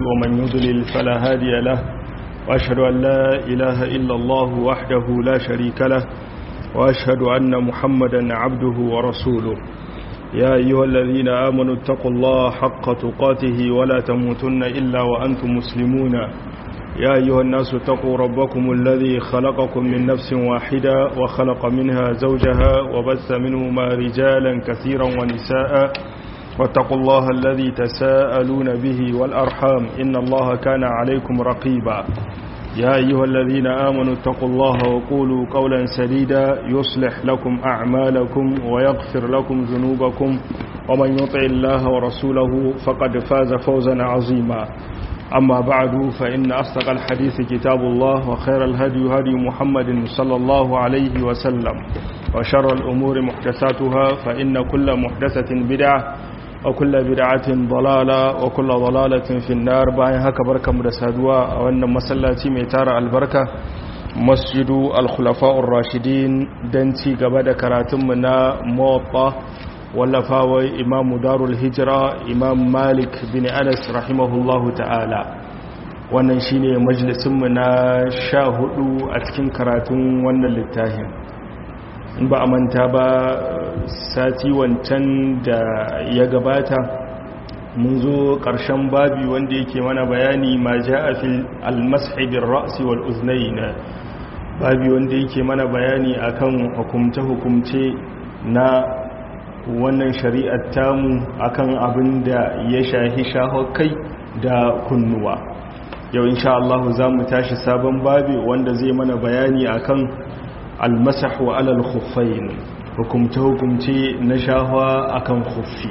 ومن يضلل فلا هادي له وأشهد أن لا إله إلا الله وحده لا شريك له وأشهد أن محمدا عبده ورسوله يا أيها الذين آمنوا اتقوا الله حق تقاته ولا تموتن إلا وأنتم مسلمون يا أيها الناس اتقوا ربكم الذي خلقكم من نفس واحدة وخلق منها زوجها وبث منهما رجالا كثيرا ونساء واتقوا الله الذي تساءلون به والأرحام إن الله كان عليكم رقيبا يا أيها الذين آمنوا اتقوا الله وقولوا قولا سديدا يصلح لكم أعمالكم ويغفر لكم ذنوبكم ومن يطع الله ورسوله فقد فاز فوزا عظيما أما بعد فإن أصدق الحديث كتاب الله وخير الهدي هدي محمد صلى الله عليه وسلم وشر الأمور محدثاتها فإن كل محدثة بدعة وكل بدعة ضلالة وكل ضلالة في النار باين هكا بركة مدسادوا وأن مسلاتي ميتار البركة مسجد الخلفاء الراشدين دنتي قبل كراتمنا موطة wallafawai imamu darul hijira imam malik bin anas rahimahullahu ta'ala wannan shine majalisunmu na sha hudu a cikin karatun wannan littafin in ba a manta ba sati wancan da ya gabata mun zo ƙarshen babi wanda yake mana bayani ma ja a fil almashaibin ra'asi wal uznaina babi wanda yake mana bayani akan hukumce-hukumce na wannan shari'ar tamu akan abin da ya shahi kai da kunnuwa yau insha Allah za mu tashi sabon babi wanda zai mana bayani akan almasah wa alal khuffain hukumce hukumce na shahwa akan khuffi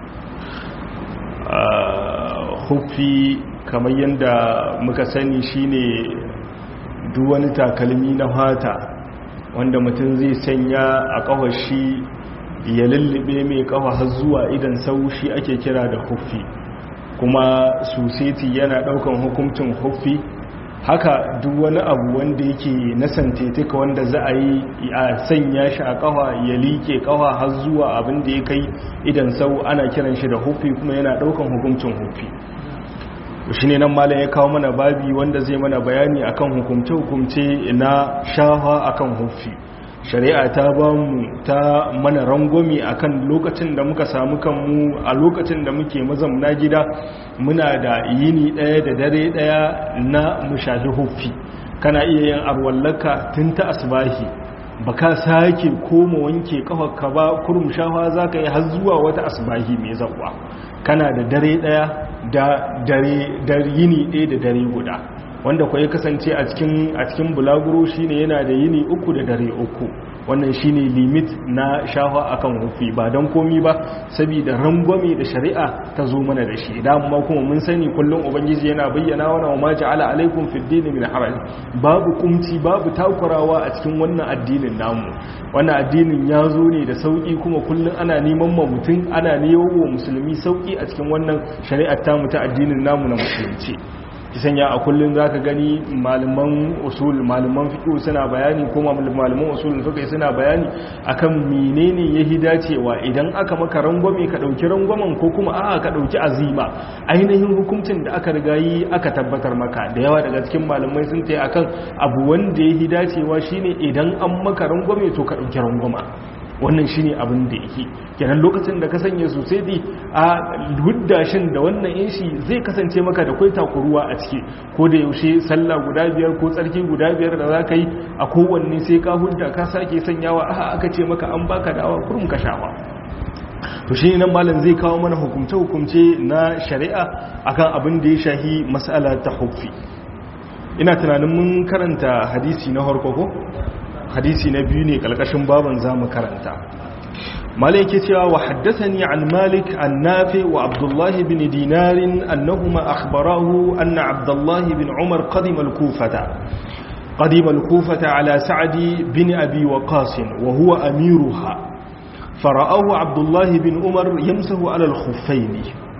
khuffi kamar yadda muka sani shine duk wani takalmi na fata wanda mutum zai sanya a kawashi ya lullube mai kafa har zuwa idan sau shi ake kira da huffi kuma suseti yana daukan hukuncin huffi haka duk wani abu wanda yake na santetika wanda za a yi a sanya shi a kafa ya like kafa har zuwa abin da ya kai idan sau ana kiran shi da huffi kuma yana daukan hukuncin huffi shi ne nan malam ya kawo mana babi wanda zai mana bayani akan hukumce-hukumce na shafa akan huffi shari'a ta ba mu ta mana rangwami akan lokacin da muka samu kanmu a lokacin da muke mazamna gida muna da yini ɗaya da dare ɗaya na mushahi huffi kana iya yin arwallaka tun ta asbahi ba ka sake koma wanke kafarka ba kurum shafa za ka yi har zuwa wata asbahi mai zaɓa kana da dare ɗaya da dare yini ɗaya da dare guda wanda kwa ya kasance a cikin a cikin bulaguro shine yana da yini uku da dare uku wannan shine limit na shafa akan hufi ba don komi ba saboda rangwame da shari'a ta zo mana da shi idan ma kuma mun sani kullum ubangiji yana bayyana wa ma ja'ala alaikum fid din min haraj babu kumci babu takurawa a cikin wannan addinin namu wannan addinin ya zo ne da sauki kuma kullum ana neman ma mutum ana neman wa musulmi sauki a cikin wannan shari'ar tamu ta addinin namu na musulunci kisan ya a kullum za ka gani malaman usul malaman fiƙo suna bayani ko malaman usul fiƙo suna bayani akan menene ya hi dacewa idan aka maka rangwame ka ɗauki rangwamen ko kuma a'a ka ɗauki azima ainihin hukuncin da aka riga yi aka tabbatar maka da yawa daga cikin malamai sun ta akan abu wanda ya hi dacewa shine idan an maka rangwame to ka ɗauki rangwama wannan shine abin da yake kenan lokacin da ka sanya sosai dai a huddashin da wannan inshi zai kasance maka da kwai takuruwa a ciki ko da yaushe sallah guda biyar ko tsarki guda biyar da za ka yi a kowanne sai ka hudda ka sake sanyawa a aka ce maka an baka dawa kurum ka shawa to shi nan malam zai kawo mana hukumce-hukumce na shari'a akan abin da ya shahi mas'ala ta huffi ina tunanin mun karanta hadisi na harko ko hadisi na biyu ne kalkashin baban zamu karanta malai yake cewa wa haddathani an malik an nafi wa abdullah bin dinar annahuma akhbarahu anna abdullah bin umar qadima al-kufata qadima al-kufata ala sa'di bin abi waqas wa huwa amiruha فرآه عبد الله بن عمر يمسه على الخفين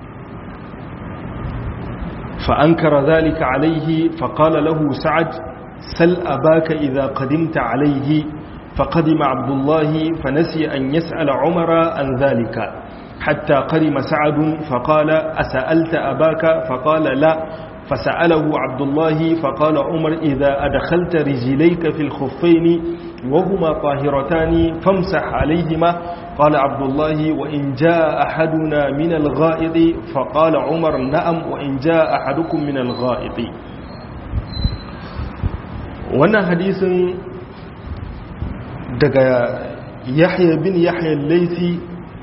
فأنكر ذلك عليه فقال له سعد سل أباك إذا قدمت عليه فقدم عبد الله فنسي أن يسأل عمر عن ذلك حتى قرم سعد فقال أسألت أباك فقال لا فسأله عبد الله فقال عمر إذا أدخلت رجليك في الخفين وهما طاهرتان فامسح عليهما قال عبد الله وإن جاء أحدنا من الغائط فقال عمر نعم وإن جاء أحدكم من الغائط وانا حديث دقى يحيى بن يحيى الليثي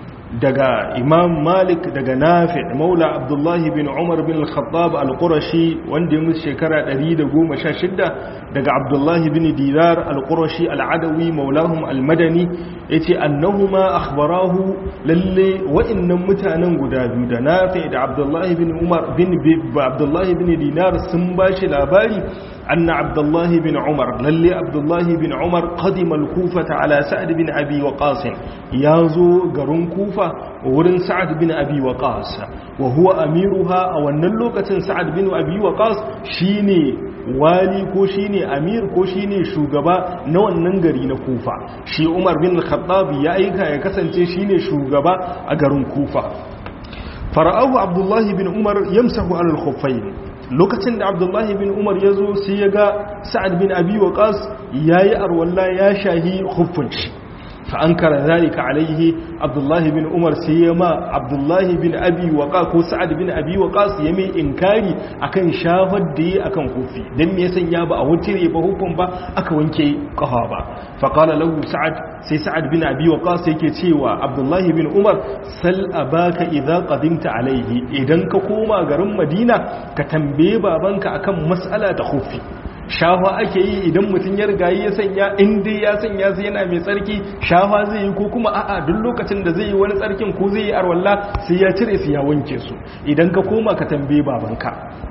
daga imam malik daga nafi maula abdullahi bin umar bin al-khattab al-qurashi wanda ya mutu shekara 116 daga abdullahi bin dinar al-qurashi al-adawi maulahum al-madani yace annahuma akhbarahu lalle wa'annan mutanen guda biyu da nafi da abdullahi bin umar bin abdullahi bin dinar sun bashi labari anna abdullahi bin umar lalle abdullahi bin umar qadima al-kufata ala sa'd bin abi waqas yazo garin kufa wurin sa'ad bin abi waqas wa huwa amiruha a wannan lokacin sa'ad bin abi waqas shine wali ko shine amir ko shine shugaba na wannan gari na kufa shi umar bin khattab ya aika ya kasance shine shugaba a garin kufa fara'ahu abdullahi bin umar yamsahu ala al-khuffayn lokacin da abdullahi bin umar ya zo sai ya ga sa'ad bin abi waqas yayi arwalla ya shahi khuffun shi فأنكر ذلك عليه عبد الله بن عمر سيما عبد الله بن أبي وقاص ko Sa'ad bin Abi Waqas yame inkari akan shafar da yi akan hufi dan me yasan ya ba a wutire ba hukun ba aka wanke kafa ba fa qala lahu Sa'ad sai Sa'ad bin Abi Waqas yake cewa Abdullah bin Umar sal abaka idza qadimta alaihi idan ka koma garin Madina ka tambaye babanka akan mas'ala ta hufi shafa ake yi idan mutum ya riga ya sanya inda ya sanya zai yana mai tsarki shafa zai yi ko kuma a'a duk lokacin da zai yi wani tsarkin ko zai yi arwalla sai ya cire su ya wanke su idan ka koma ka tambaye babanka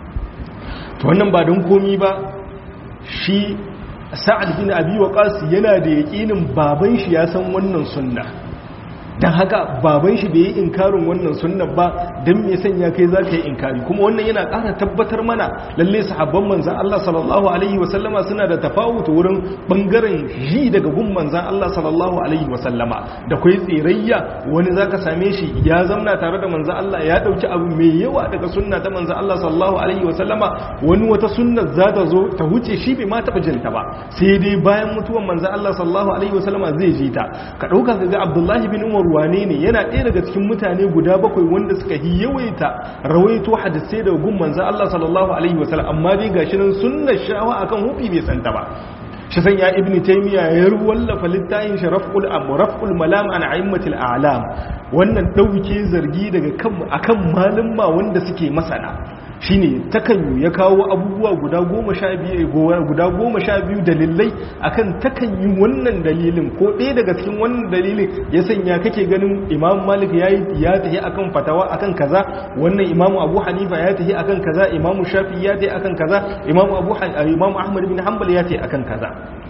to wannan ba don komi ba shi sa'ad bin abi waqas yana da yaƙinin baban shi ya san wannan sunna don haka baban shi bai yi inkarin wannan sunnan ba don me sanya kai za ka yi inkari kuma wannan yana ƙara tabbatar mana lalle sahabban manzan Allah sallallahu alaihi wasallama suna da tafawuta wurin ɓangaren ji daga gun manzan Allah sallallahu alaihi wasallama da kwai tsirayya wani za ka same shi ya zamna tare da manzan Allah ya ɗauki abu mai yawa daga sunna ta manzan Allah sallallahu alaihi wasallama wani wata sunna za ta zo ta wuce shi bai ma taɓa jinta ba sai dai bayan mutuwan manzan Allah sallallahu alaihi wasallama zai ji ta ka ɗauka ga Abdullahi bin Umar wane ne yana ɗaya daga cikin mutane guda bakwai wanda suka yi yawaita rawaito hadisai daga gun manzan Allah sallallahu alaihi wasallam amma dai gashi nan sunnar shawa akan hufi bai santa ba shi san ya ibni taymiya ya wallafa littafin sharaful am raful malam an a'immatil a'lam wannan dauke zargi daga kan akan malumma wanda suke masana shine takan ya kawo abubuwa guda goma sha biyu guda goma sha biyu dalilai akan takan yi wannan dalilin ko ɗaya daga cikin wannan dalilin ya sanya kake ganin imam malik ya ya tafi akan fatawa akan kaza wannan imam abu hanifa ya tafi akan kaza imam shafi ya tafi akan kaza imam abu imam ahmad bin hanbal ya tafi akan kaza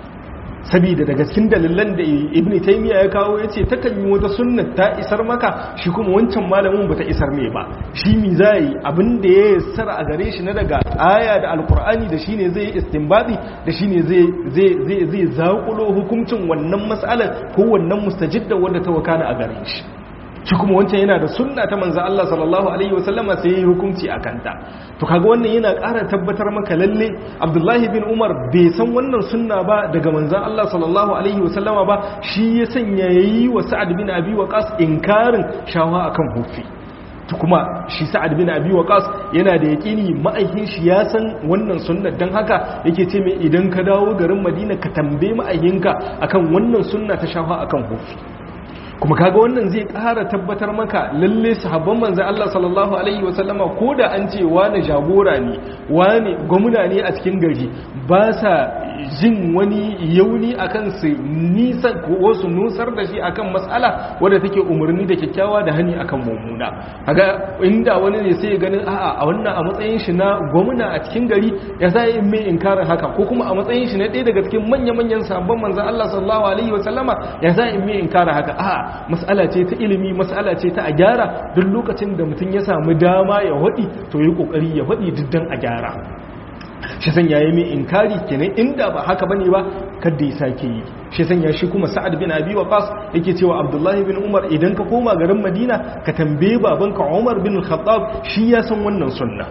saboda daga cikin dalilan da ibn taymiya ya kawo yace takan yi wata sunna ta isar maka shi kuma wancan malamin bata isar mai ba shi mi zai abin da ya yassara a gare shi na daga aya da alqur'ani da shine zai istinbadi da shine zai zai zai zai zakulo hukuncin wannan mas'alar ko wannan mustajidda wanda ta wakana a gare shi shi kuma wancan yana da sunna ta manzo Allah sallallahu alaihi wasallama sai yi hukunci a kanta to kaga wannan yana ƙara tabbatar maka lalle Abdullahi bin Umar bai san wannan sunna ba daga manzo Allah sallallahu alaihi wasallama ba shi ya sanya yayi wa Sa'ad bin Abi Waqqas inkarin shawa akan hufi to kuma shi Sa'ad bin Abi Waqqas yana da yaƙini ma'aikin shi ya san wannan sunna dan haka yake ce mai idan ka dawo garin Madina ka tambaye ma'aikinka akan wannan sunna ta shawa akan hufi kuma kaga wannan zai ƙara tabbatar maka lalle sahabban manzo Allah sallallahu alaihi wasallama ko da an ce wani jagora ne wani gwamna ne a cikin gari ba sa jin wani yauni akan su nisa ko su nusar da shi akan mas'ala wadda take umarni da kyakkyawa da hani akan mummuna kaga inda wani ne sai ganin a'a a wannan a matsayin shi na gwamna a cikin gari ya sai in mai inkarin haka ko kuma a matsayin shi na ɗaya daga cikin manya-manyan sahabban manzo Allah sallallahu alaihi wasallama ya sai in mai inkarin haka a'a mas'ala ce ta ilimi mas'ala ce ta a gyara duk lokacin da mutum ya samu dama ya waɗi to yi ƙoƙari ya waɗi diddan a gyara shi sanya ya mai inkari kenan inda ba haka bane ba kada ya sake yi shi sanya shi kuma sa'ad bin abi waqas yake cewa abdullahi bin umar idan ka koma garin madina ka tambaye babanka umar bin khattab shi ya san wannan sunna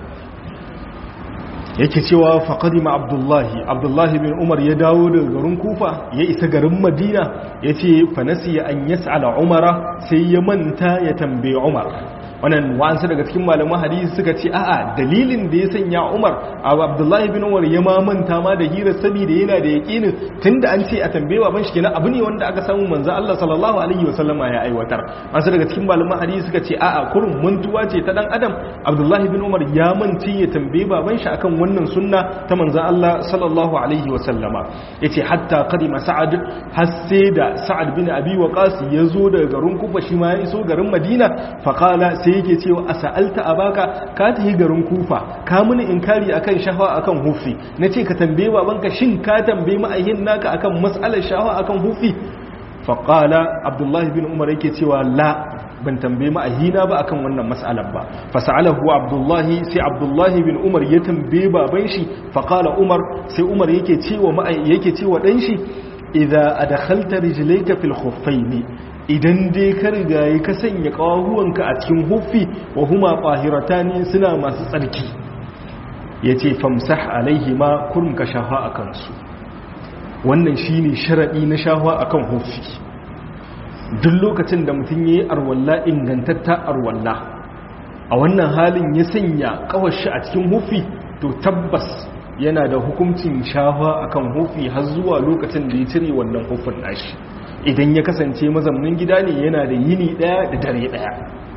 yake cewa faqadima abdullahi abdullahi bin umar ya dawo daga garin kufa ya isa garin madina yace fa nasiya an yas'ala umara sai ya manta ya tambaye umar wannan wa'ansu daga cikin malaman hadisi suka ce a'a dalilin da ya sanya Umar abu Abdullahi bin Umar ya mamanta ma da hira saboda yana da yaqinin tunda an ce a tambaye baban shi kenan abu ne wanda aka samu manzo Allah sallallahu alaihi wasallama ya aiwatar wasu daga cikin malaman hadisi suka ce a'a kurun mantuwa ce ta dan adam Abdullahi bin Umar ya manci ya tambaye baban shi akan wannan sunna ta manzo Allah sallallahu alaihi wasallama yace hatta qadima Sa'ad har sai da Sa'ad bin Abi Waqas ya zo daga garin Kufa shi ma ya iso garin Madina faqala sai yake cewa a sa'alta a baka ka tafi garin kufa ka mini inkari akan shahawa akan hufi na ce ka tambaye babanka shin ka tambaye ma'ayin naka akan matsalar shahawa akan hufi faƙala abdullahi bin umar yake cewa la ban tambaye ma'ahina ba akan wannan matsalar ba fasa'alahu abdullahi sai abdullahi bin umar ya tambaye baban shi faƙala umar sai umar yake cewa yake cewa dan shi idza adkhalta rijlayka fil khuffaini idan dai ka rigaye ka sanya ƙawahuwanka a cikin huffi wa huma ƙwahirata suna masu tsarki ya ce famsah alaihi ma kurum ka shaha a kansu wannan shi ne sharaɗi na shaha a kan huffi duk lokacin da mutum ya yi arwalla ingantatta arwalla a wannan halin ya sanya ƙawashi a cikin huffi to tabbas yana da hukuncin shaha a kan huffi har zuwa lokacin da ya cire wannan huffin nashi idan ya kasance mazaunin gida ne yana da yini daya da dare daya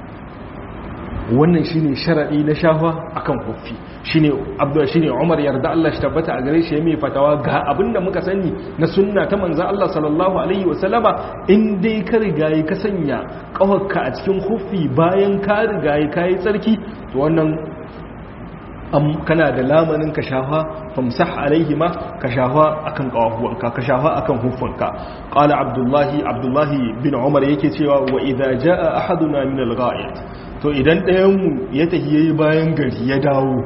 wannan shine sharadi na shafa akan huffi shine abdu shine Umar yarda Allah shi tabbata a gare shi ya mai fatawa ga abinda muka sani na sunna ta manzo Allah sallallahu alaihi wasallama in dai ka rigayi ka sanya kawarka a cikin huffi bayan ka rigayi kai tsarki to wannan kana da lamanin ka shafa famsah alaihi ma ka shafa akan kawahuwanka ka shafa akan hufunka qala abdullahi abdullahi bin umar yake cewa wa idza jaa ahaduna min al-gha'id to idan ɗayan mu ya tafi yayi bayan gari ya dawo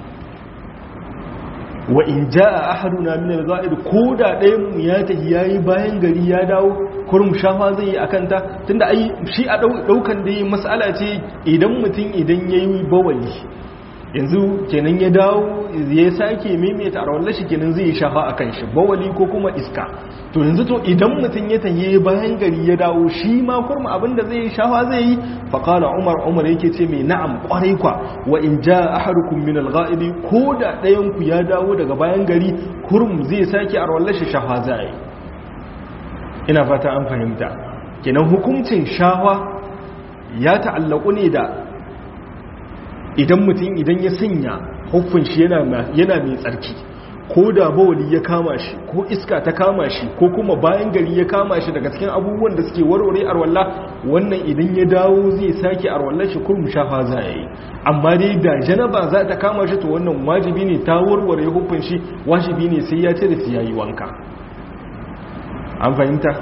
wa in jaa ahaduna min al-gha'id ko da ɗayan mu ya tafi yayi bayan gari ya dawo kurum shafa zai yi akan ta tunda ai shi a daukan da mas'ala ce idan mutum idan yayi bawali yanzu kenan ya dawo ya sake maimaita a rawar shi kenan zai shafa a kan shi bawali ko kuma iska to yanzu to idan mutum ya taye bayan gari ya dawo shi ma kurma abinda zai yi shafa zai yi faƙala umar umar yake ce mai na'am ƙwarai kwa wa in ja ahadukum min al-ghaibi ko da ɗayan ku ya dawo daga bayan gari kurum zai sake a rawar shi shafa zai ina fata an fahimta kenan hukuncin shafa ya ta'allaku ne da idan mutum idan ya sanya huffin shi yana mai tsarki ko da bawali ya kama shi ko iska ta kama shi ko kuma bayan gari ya kama shi daga cikin abubuwan da suke warware arwalla wannan idan ya dawo zai sake arwallar shi kurum shafa za a yi amma dai da janaba za ta kama shi to wannan wajibi ne ta warware huffin shi wajibi ne sai ya cire su yayi wanka an fahimta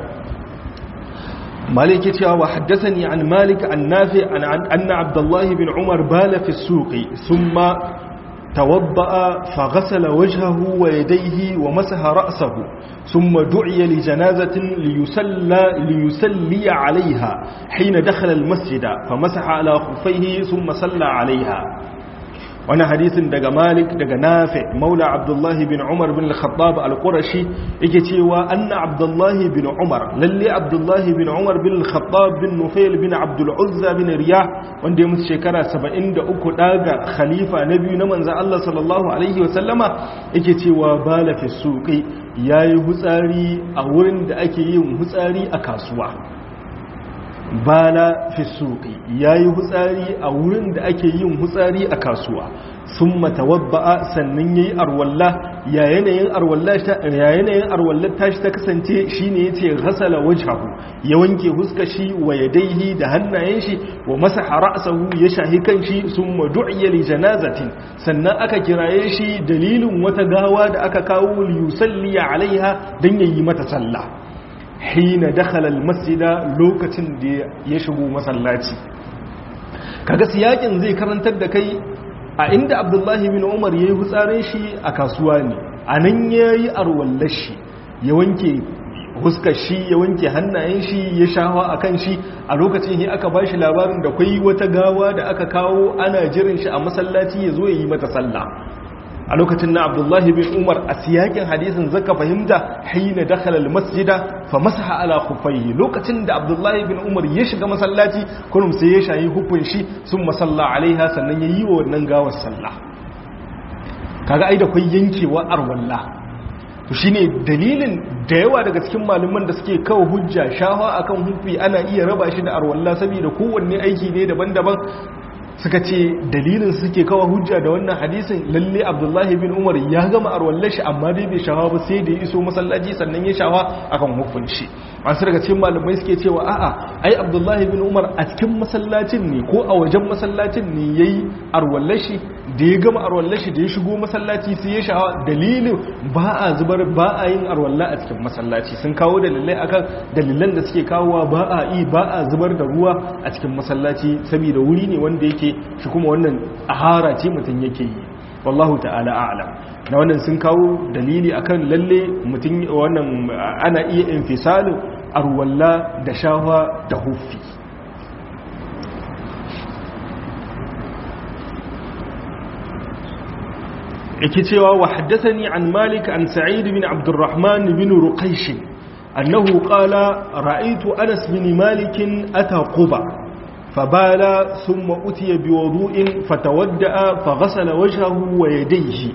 مالك يتيا وحدثني عن مالك عن نافع عن أن عبد الله بن عمر بال في السوق ثم توضأ فغسل وجهه ويديه ومسح رأسه ثم دعي لجنازة ليسلى, ليسلي عليها حين دخل المسجد فمسح على خفيه ثم صلى عليها wani hadisin daga malik daga nafi maula abdullahi bin umar bin al-khattab al-qurashi yake cewa anna abdullahi bin umar lalle abdullahi bin umar bin al-khattab bin nufail bin abdul uzza bin riyah wanda ya mutu shekara 73 daga khalifa na biyu na manzon Allah sallallahu alaihi wa sallama yake cewa bala fi suqi yayi hutsari a wurin da ake yin hutsari a kasuwa bala fi suqi yayi hutsari a wurin da ake yin hutsari a kasuwa summa tawabba'a sannan yayi arwalla ya yanayin arwalla ta ya yanayin arwalla tashi ta kasance shine yace ghasala wajhahu ya wanke huskar shi wa yadayhi da hannayen shi wa masaha ra'sahu ya shahi kanshi summa du'iya li janazatin sannan aka kiraye shi dalilin wata gawa da aka kawo li yusalli alaiha dan yayi mata sallah hina dakhala almasjida lokacin da ya shigo masallaci kaga siyakin zai karantar da kai a inda abdullahi bin umar ya yi hutsarin shi a kasuwa ne a nan ya yi arwallar shi ya wanke huskar shi ya wanke hannayen shi ya shawa a kan shi a lokacin yi aka ba shi labarin da kwai wata gawa da aka kawo ana jirin shi a masallaci ya zo ya yi mata sallah a lokacin na abdullahi bin umar a siyakin hadisin zaka fahimta haina dakhala almasjida fa masaha ala khuffaihi lokacin da abdullahi bin umar ya shiga masallaci kullum sai ya shayi hukun shi sun masalla alaiha sannan ya yi wa wannan gawar sallah kaga ai da kwai yankewa arwalla to shine dalilin da yawa daga cikin malaman da suke kawo hujja shafa akan hufi ana iya raba shi da arwalla saboda kowanne aiki ne daban-daban suka ce dalilin suke kawo hujja da wannan hadisin lalle abdullahi bin umar ya gama arwallar shi amma dai bai shawa ba sai da ya iso masallaci sannan ya shawa akan hukunci masu daga cikin malamai suke cewa a'a ai abdullahi bin umar a cikin masallacin ne ko a wajen masallacin ne yayi arwallar shi da ya gama arwallar shi da ya shigo masallaci sai ya shawa dalilin ba a zubar ba a yin arwalla a cikin masallaci sun kawo dalilai akan dalilan da suke kawowa ba a yi ba a zubar da ruwa a cikin masallaci saboda wuri ne wanda yake shi kuma wannan ahara ce mutum yake yi wallahu ta'ala a'lam da wannan sun kawo dalili akan lalle mutum wannan ana iya infisalin arwalla da shawa da huffi yake cewa wa haddathani an malik an sa'id bin abdurrahman bin ruqaysh annahu qala ra'aytu anas bin malik ata quba fabala thumma utiya biwudu'in fatawadda'a faghasala wajhahu wa yadayhi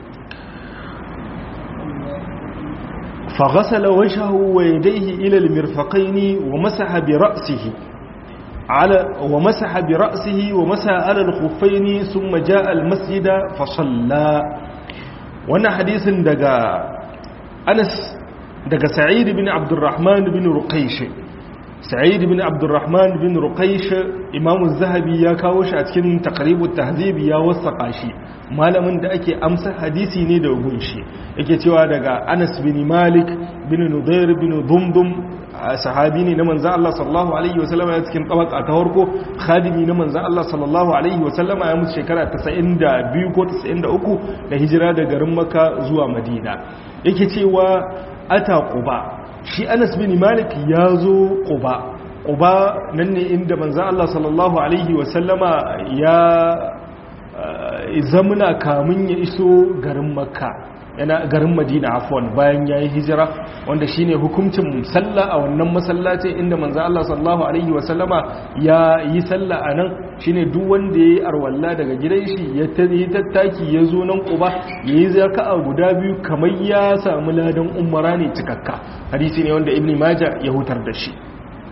فغسل وجهه ويديه إلى المرفقين ومسح برأسه على ومسح برأسه ومسح على الخفين ثم جاء المسجد فصلى وانا حديث دقى أنس دقى سعيد بن عبد الرحمن بن رقيش سعيد بن عبد الرحمن بن رقيش إمام الزهبي يا كاوش أتكن تقريب التهذيب يا وسقاشي malamin da ake amsa hadisi ne da gunshi yake cewa daga Anas bin Malik bin Nudair bin Dumdum sahabi ne na manzan Allah sallallahu Alaihi wasallama ya cikin tabaka ta harko khadimi na manzan Allah sallallahu Alaihi wasallama ya mutu shekara 92 ko 93 da hijira da garin maka zuwa madina yake cewa ata quba shi anas bin malik ya zo quba quba nan ne inda manzan Allah sallallahu Alaihi wasallama ya zamuna kamun ya iso garin makka yana garin madina afwan bayan yayi hijira wanda shine hukuncin sallah a wannan masallacin inda manzo Allah sallallahu alaihi wasallama ya yi sallah anan shine duk wanda yayi arwalla daga gidan shi ya tayi tattaki ya zo nan Quba yayi zaka'a guda biyu kamar ya samu ladan umara ne cikakka hadisi ne wanda Ibn Majah ya hutar da shi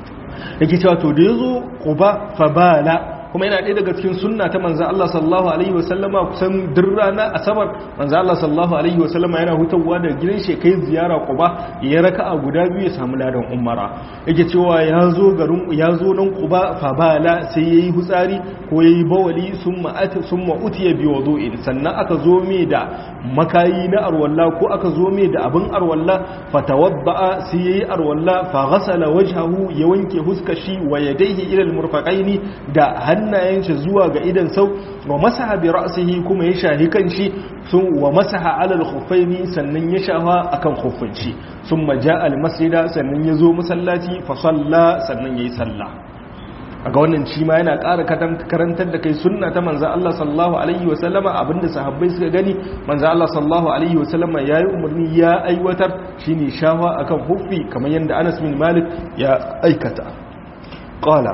yake cewa to da yazo Quba fa bala kuma yana ɗaya daga cikin sunna ta manzo Allah sallallahu alaihi wasallama kusan duk rana asabar manzo Allah sallallahu alaihi wasallama yana hutawa da gidan shi kai ziyara Quba ya raka'a guda biyu ya samu ladan umara yake cewa ya zo garin ya zo nan Quba fa bala sai yayi hutsari ko yayi bawali summa ata summa utiya bi wudu'in sannan aka zo me da makayi na arwalla ko aka zo me da abin arwalla fa tawadda sai yayi arwalla fa ghasala wajhahu ya wanke huskar shi wa yadayhi ila al-murfaqaini da hannayen shi zuwa ga idan sau wa masaha bi ra'sihi kuma ya shahi kanshi sun wa masaha ala al-khuffaini sannan ya shafa akan khuffin shi summa ja'a al-masjida sannan ya zo masallaci fa salla sannan yayi sallah aga wannan shi ma yana ƙara karantar da kai sunna ta manzo Allah sallallahu alaihi wa sallama abinda sahabbai suka gani manzo Allah sallallahu alaihi wa sallama yayi umarni ya aiwatar shine shafa akan huffi kamar yanda Anas bin Malik ya aikata qala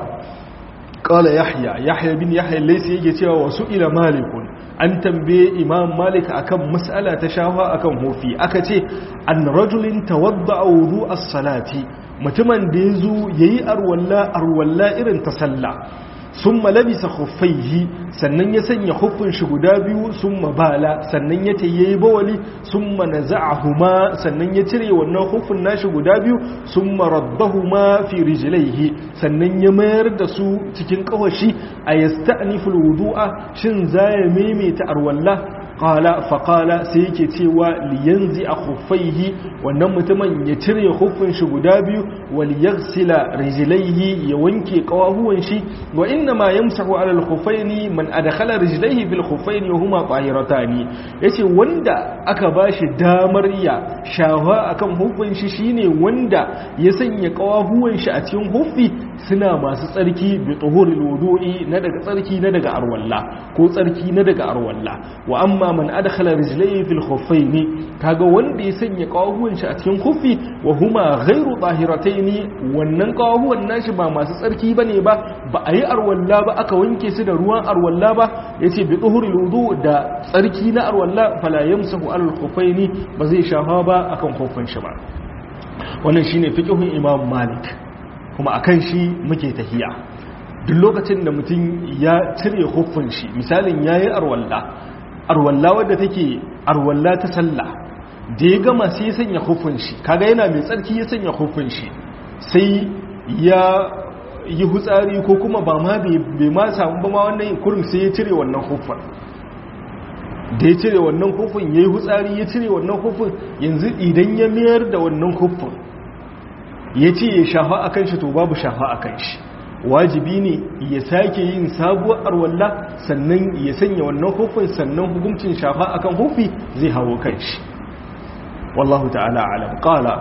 qala yahya yahya bin yahya laysa yake cewa wasu ila malikun an tambaye imam malik akan mas'ala ta shafa akan hufi aka ce an rajulin tawadda wudu as-salati mutumin da yazo yayi arwalla arwalla irin ta sallah summa labisa khuffaihi sannan ya sanya huffin shi guda biyu summa bala sannan ya tayi bawali summa naza'ahuma sannan ya cire wannan huffin nashi guda biyu summa raddahuma fi rijlaihi sannan ya mayar da su cikin kawashi ayasta'nifu alwudu'a shin zaya maimaita arwalla qala fa qala sai yake cewa liyanzi a khuffaihi wannan mutumin ya cire khuffin shi guda biyu wal yaghsila rijlaihi ya wanke kawahuwan shi wa inna ma yamsahu ala al khuffaini man adkhala rijlaihi bil khuffaini wa huma tahiratani yace wanda aka bashi damar ya shawa akan huffin shi shine wanda ya sanya kawahuwan shi a cikin huffi suna masu tsarki bi tuhuril wudu'i na daga tsarki na daga arwalla ko tsarki na daga arwalla wa amma man adkhala rijlayhi fil khuffaini kaga wanda ya sanya kawahuwan shi a cikin khuffi wa huma ghairu tahirataini wannan kawahuwan nashi ba masu tsarki bane ba ba a yi arwalla ba aka wanke su da ruwan arwalla ba yace bi tuhuril wudu da tsarki na arwalla fala yamsahu al khuffaini ba zai shafa ba akan khuffin shi ba wannan shine fiqhun imam malik kuma a kan shi muke tahiya duk lokacin da mutum ya cire huffin shi misalin ya yi arwalla arwalla wadda take arwalla ta sallah da ya gama sai ya sanya huffin shi kaga yana mai tsarki ya sanya huffin shi sai ya yi hutsari ko kuma ba ma bai ma samu ba ma wannan kurin sai ya cire wannan huffin da ya cire wannan huffin ya yi hutsari ya cire wannan huffin yanzu idan ya mayar da wannan huffin ya ce ya shafa a kan shi to babu shafa a kan shi wajibi ne ya sake yin sabuwar arwalla sannan ya sanya wannan hufin sannan hukuncin shafa a kan hufi zai hawo kan shi wallahu ta'ala alam qala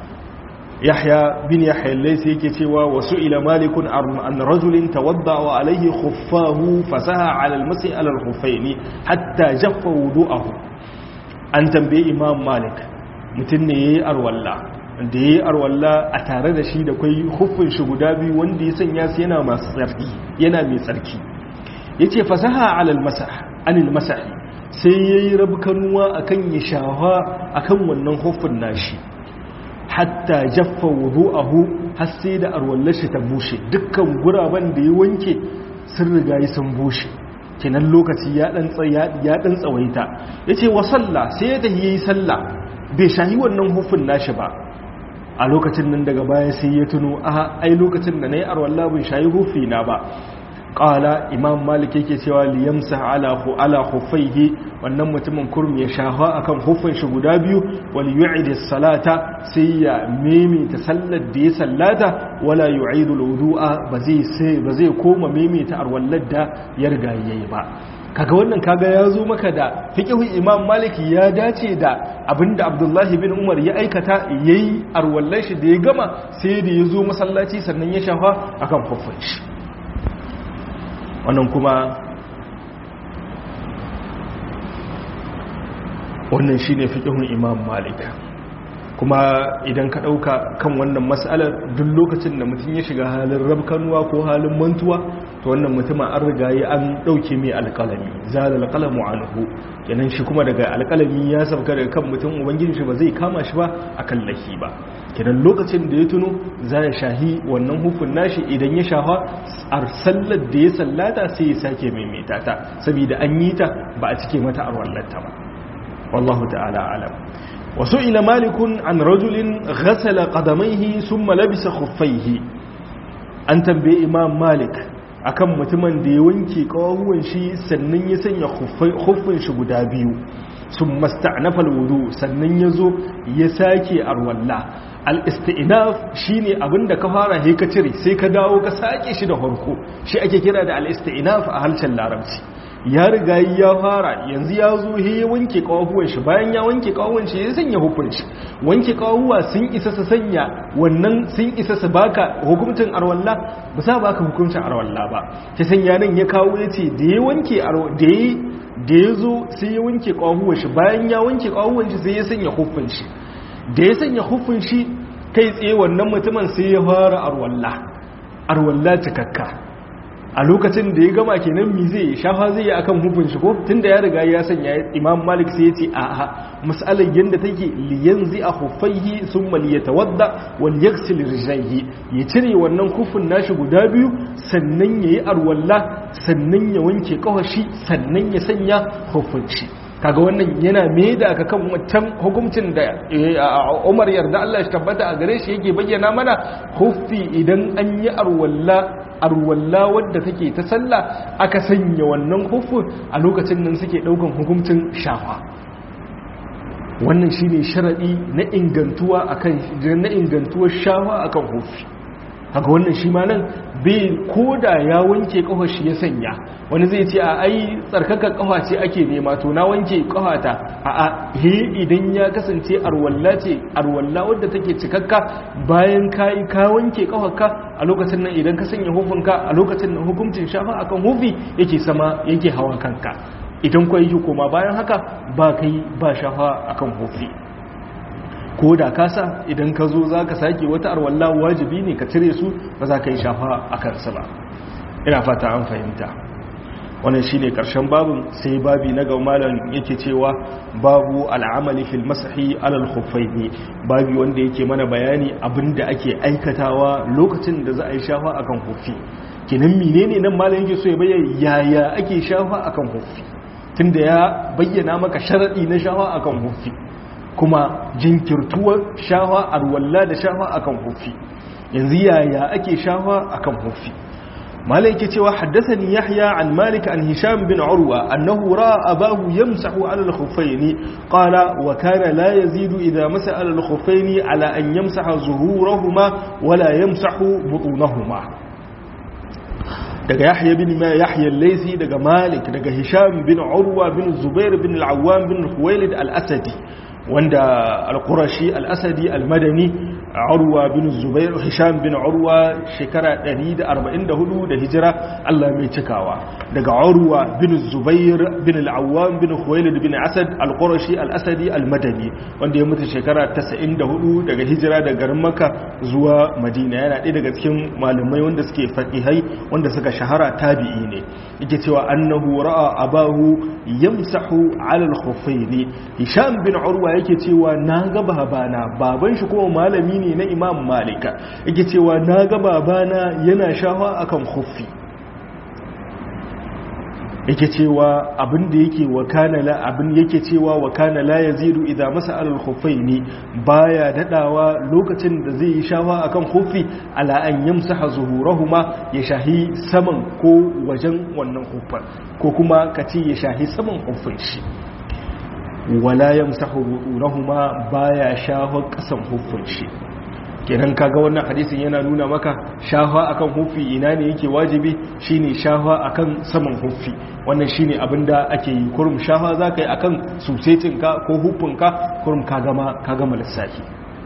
yahya bin yahya laysa yake cewa wasu ila malikun an rajulin tawadda wa alayhi khuffahu fasaha ala al-masi ala al-khuffaini hatta jaffa wudu'ahu an tambaye imam malik mutum ne yayi arwalla da ya yi arwalla a tare da shi da kwai hufin shi guda biyu wanda ya sanya su yana masu tsarki yana mai tsarki ya ce fasaha anil masahi sai ya yi rabkanuwa a kan ya shawa a kan wannan hufin nashi hatta jaffa wudu'ahu har sai da arwallar shi ta bushe dukkan guraben da ya wanke sun riga yi sun bushe kenan lokaci ya dan tsawaita ya ce wa sallah sai ya tafi ya yi sallah bai shahi wannan hufin nashi ba a lokacin nan daga baya sai ya tuno a ai lokacin da na yi arwalla bin shayi hufi na ba ƙala imam malik yake cewa liyamsa ala ala huffaihi wannan mutumin kurmi ya shafa akan huffin shi guda biyu wal yu'id salata sai ya maimaita sallar da ya sallata wala yu'idu al-wudu'a ba zai sai ba zai koma maimaita arwallar da ya riga yayi ba kaga wannan kaga ya zo maka da fiqhun imam maliki ya dace da abinda abdullahi bin umar ya aikata yayi arwallar shi da ya gama sai da ya zo masallaci sannan ya shafa akan huffin shi wannan kuma wannan shine fiqhun imam malik kuma idan ka dauka kan wannan mas'alar duk lokacin da mutum ya shiga halin rabkanuwa ko halin mantuwa to wannan mutumin an riga yi an dauke mai alƙalami zalal alqalamu anhu kenan shi kuma daga alƙalami ya sabka daga kan mutum ubangiji shi ba zai kama shi ba akan lahi ba kenan lokacin da ya tuno za ya shahi wannan hufin nashi idan ya shafa a sallar da ya sallata sai ya sake maimaita ta saboda an yi ta ba a cike mata arwallarta ba wallahu ta'ala alam wasu ila malikun an rajulin ghasala qadamaihi summa labisa khuffaihi an tambaye imam malik akan mutumin da ya wanke kawahuwan shi sannan ya sanya khuffin shi guda biyu sun masta'nafa alwudu sannan ya zo ya sake arwalla al-isti'naf shine abinda ka fara he ka cire sai ka dawo ka sake shi da farko shi ake kira da al-isti'naf a harshen larabci ya riga ya fara yanzu ya zo he ya wanke kawahuwan shi bayan ya wanke kawahuwan shi ya sanya hukun shi wanke kawahuwa sun isa su sanya wannan sun isa su baka hukuncin arwalla ba sa baka hukuncin arwalla ba ta sanya nan ya kawo yace da ya wanke da ya da ya zo sai ya wanke kawahuwan shi bayan ya wanke kawahuwan shi sai ya sanya hukun shi da ya sanya hukun shi kai tsaye wannan mutumin sai ya fara arwalla arwalla cikakka a lokacin da ya gama kenan mi zai shafa zai yi akan hukun shi ko tunda ya riga ya sanya imam malik sai ya ce a a mas'alar yadda take liyan zai a hufaihi sun mali ya tawadda wal yaksil rijaihi ya cire wannan kufin nashi guda biyu sannan ya yi arwalla sannan ya wanke kawashi sannan ya sanya hufun shi kaga wannan yana me da aka kan wancan hukuncin da Umar yarda Allah shi tabbata a gare shi yake bayyana mana huffi idan an yi arwalla arwalla wadda take ta sallah aka sanya wannan hufin a lokacin nan suke daukan hukuncin shafa wannan shine sharadi na ingantuwa akan na ingantuwar shafa akan hufi haka wannan shi ma nan bai koda ya wanke kafar shi ya sanya wani zai ce a ai tsarkakar kafa ce ake nema to na wanke kafata a a he idan ya kasance arwalla ce arwalla wadda take cikakka bayan kai ka wanke kafarka a lokacin nan idan ka sanya hufunka a lokacin nan hukuncin shafa akan hufi yake sama yake hawa kanka idan kwa yi koma bayan haka ba kai ba shafa akan hufi ko da kasa idan ka zo za ka sake wata arwallah wajibi ne ka cire su ba za ka yi shafa a kansu ba ina fata an fahimta wannan shi ne ƙarshen babin sai babi na ga malam yake cewa babu al'amali fil masahi alal khuffaini babi wanda yake mana bayani abinda ake aikatawa lokacin da za a yi shafa akan huffi kinan menene nan malam yake so ya bayyana yaya ake shafa akan huffi tunda ya bayyana maka sharadi na shafa akan huffi kuma jinkirtuwar shafa arwalla da shafa akan hufi yanzu yaya ake shafa akan hufi malai yake cewa haddathani yahya an malik an hisham bin urwa annahu ra'a abahu yamsahu ala al-khuffayn qala wa kana la yazidu idha masa ala al-khuffayn ala an yamsaha zuhurahuma wala yamsahu butunahuma daga yahya bin ma yahya al-laysi daga malik daga hisham bin urwa bin zubair bin al-awwam bin khuwailid al-asadi wanda al-qurashi al-asadi al-madani urwa bin zubair hisham bin urwa shekara 144 da hijira Allah mai cikawa daga urwa bin zubair bin al-awwam bin khuwailid bin asad al-qurashi al-asadi al-madani wanda ya mutu shekara 94 daga hijira daga garin makka zuwa madina yana ɗaya daga cikin malamai wanda suke faqihai wanda suka shahara tabi'i ne yake cewa annahu ra'a abahu yamsahu 'ala al-khuffayn hisham bin urwa yake cewa na ga babana baban shi kuma malami ne na imam malika yake cewa na ga babana yana shafa akan khuffi yake cewa abin da yake wakana la abin yake cewa wakana la yazidu idan masa alal khuffaini baya dadawa lokacin da zai yi shafa akan khuffi ala an yamsaha zuhurahuma ya shahi saman ko wajen wannan khuffan ko kuma kace ya shahi saman khuffin shi wala yamsahu butunahuma baya shafa kasan khuffin shi kenan kaga wannan hadisin yana nuna maka shafa akan hufi ina ne yake wajibi shine shafa akan saman hufi wannan shine abinda ake yi kurum shafa zaka yi akan susetinka ko hufinka kurum ka gama ka gama lissafi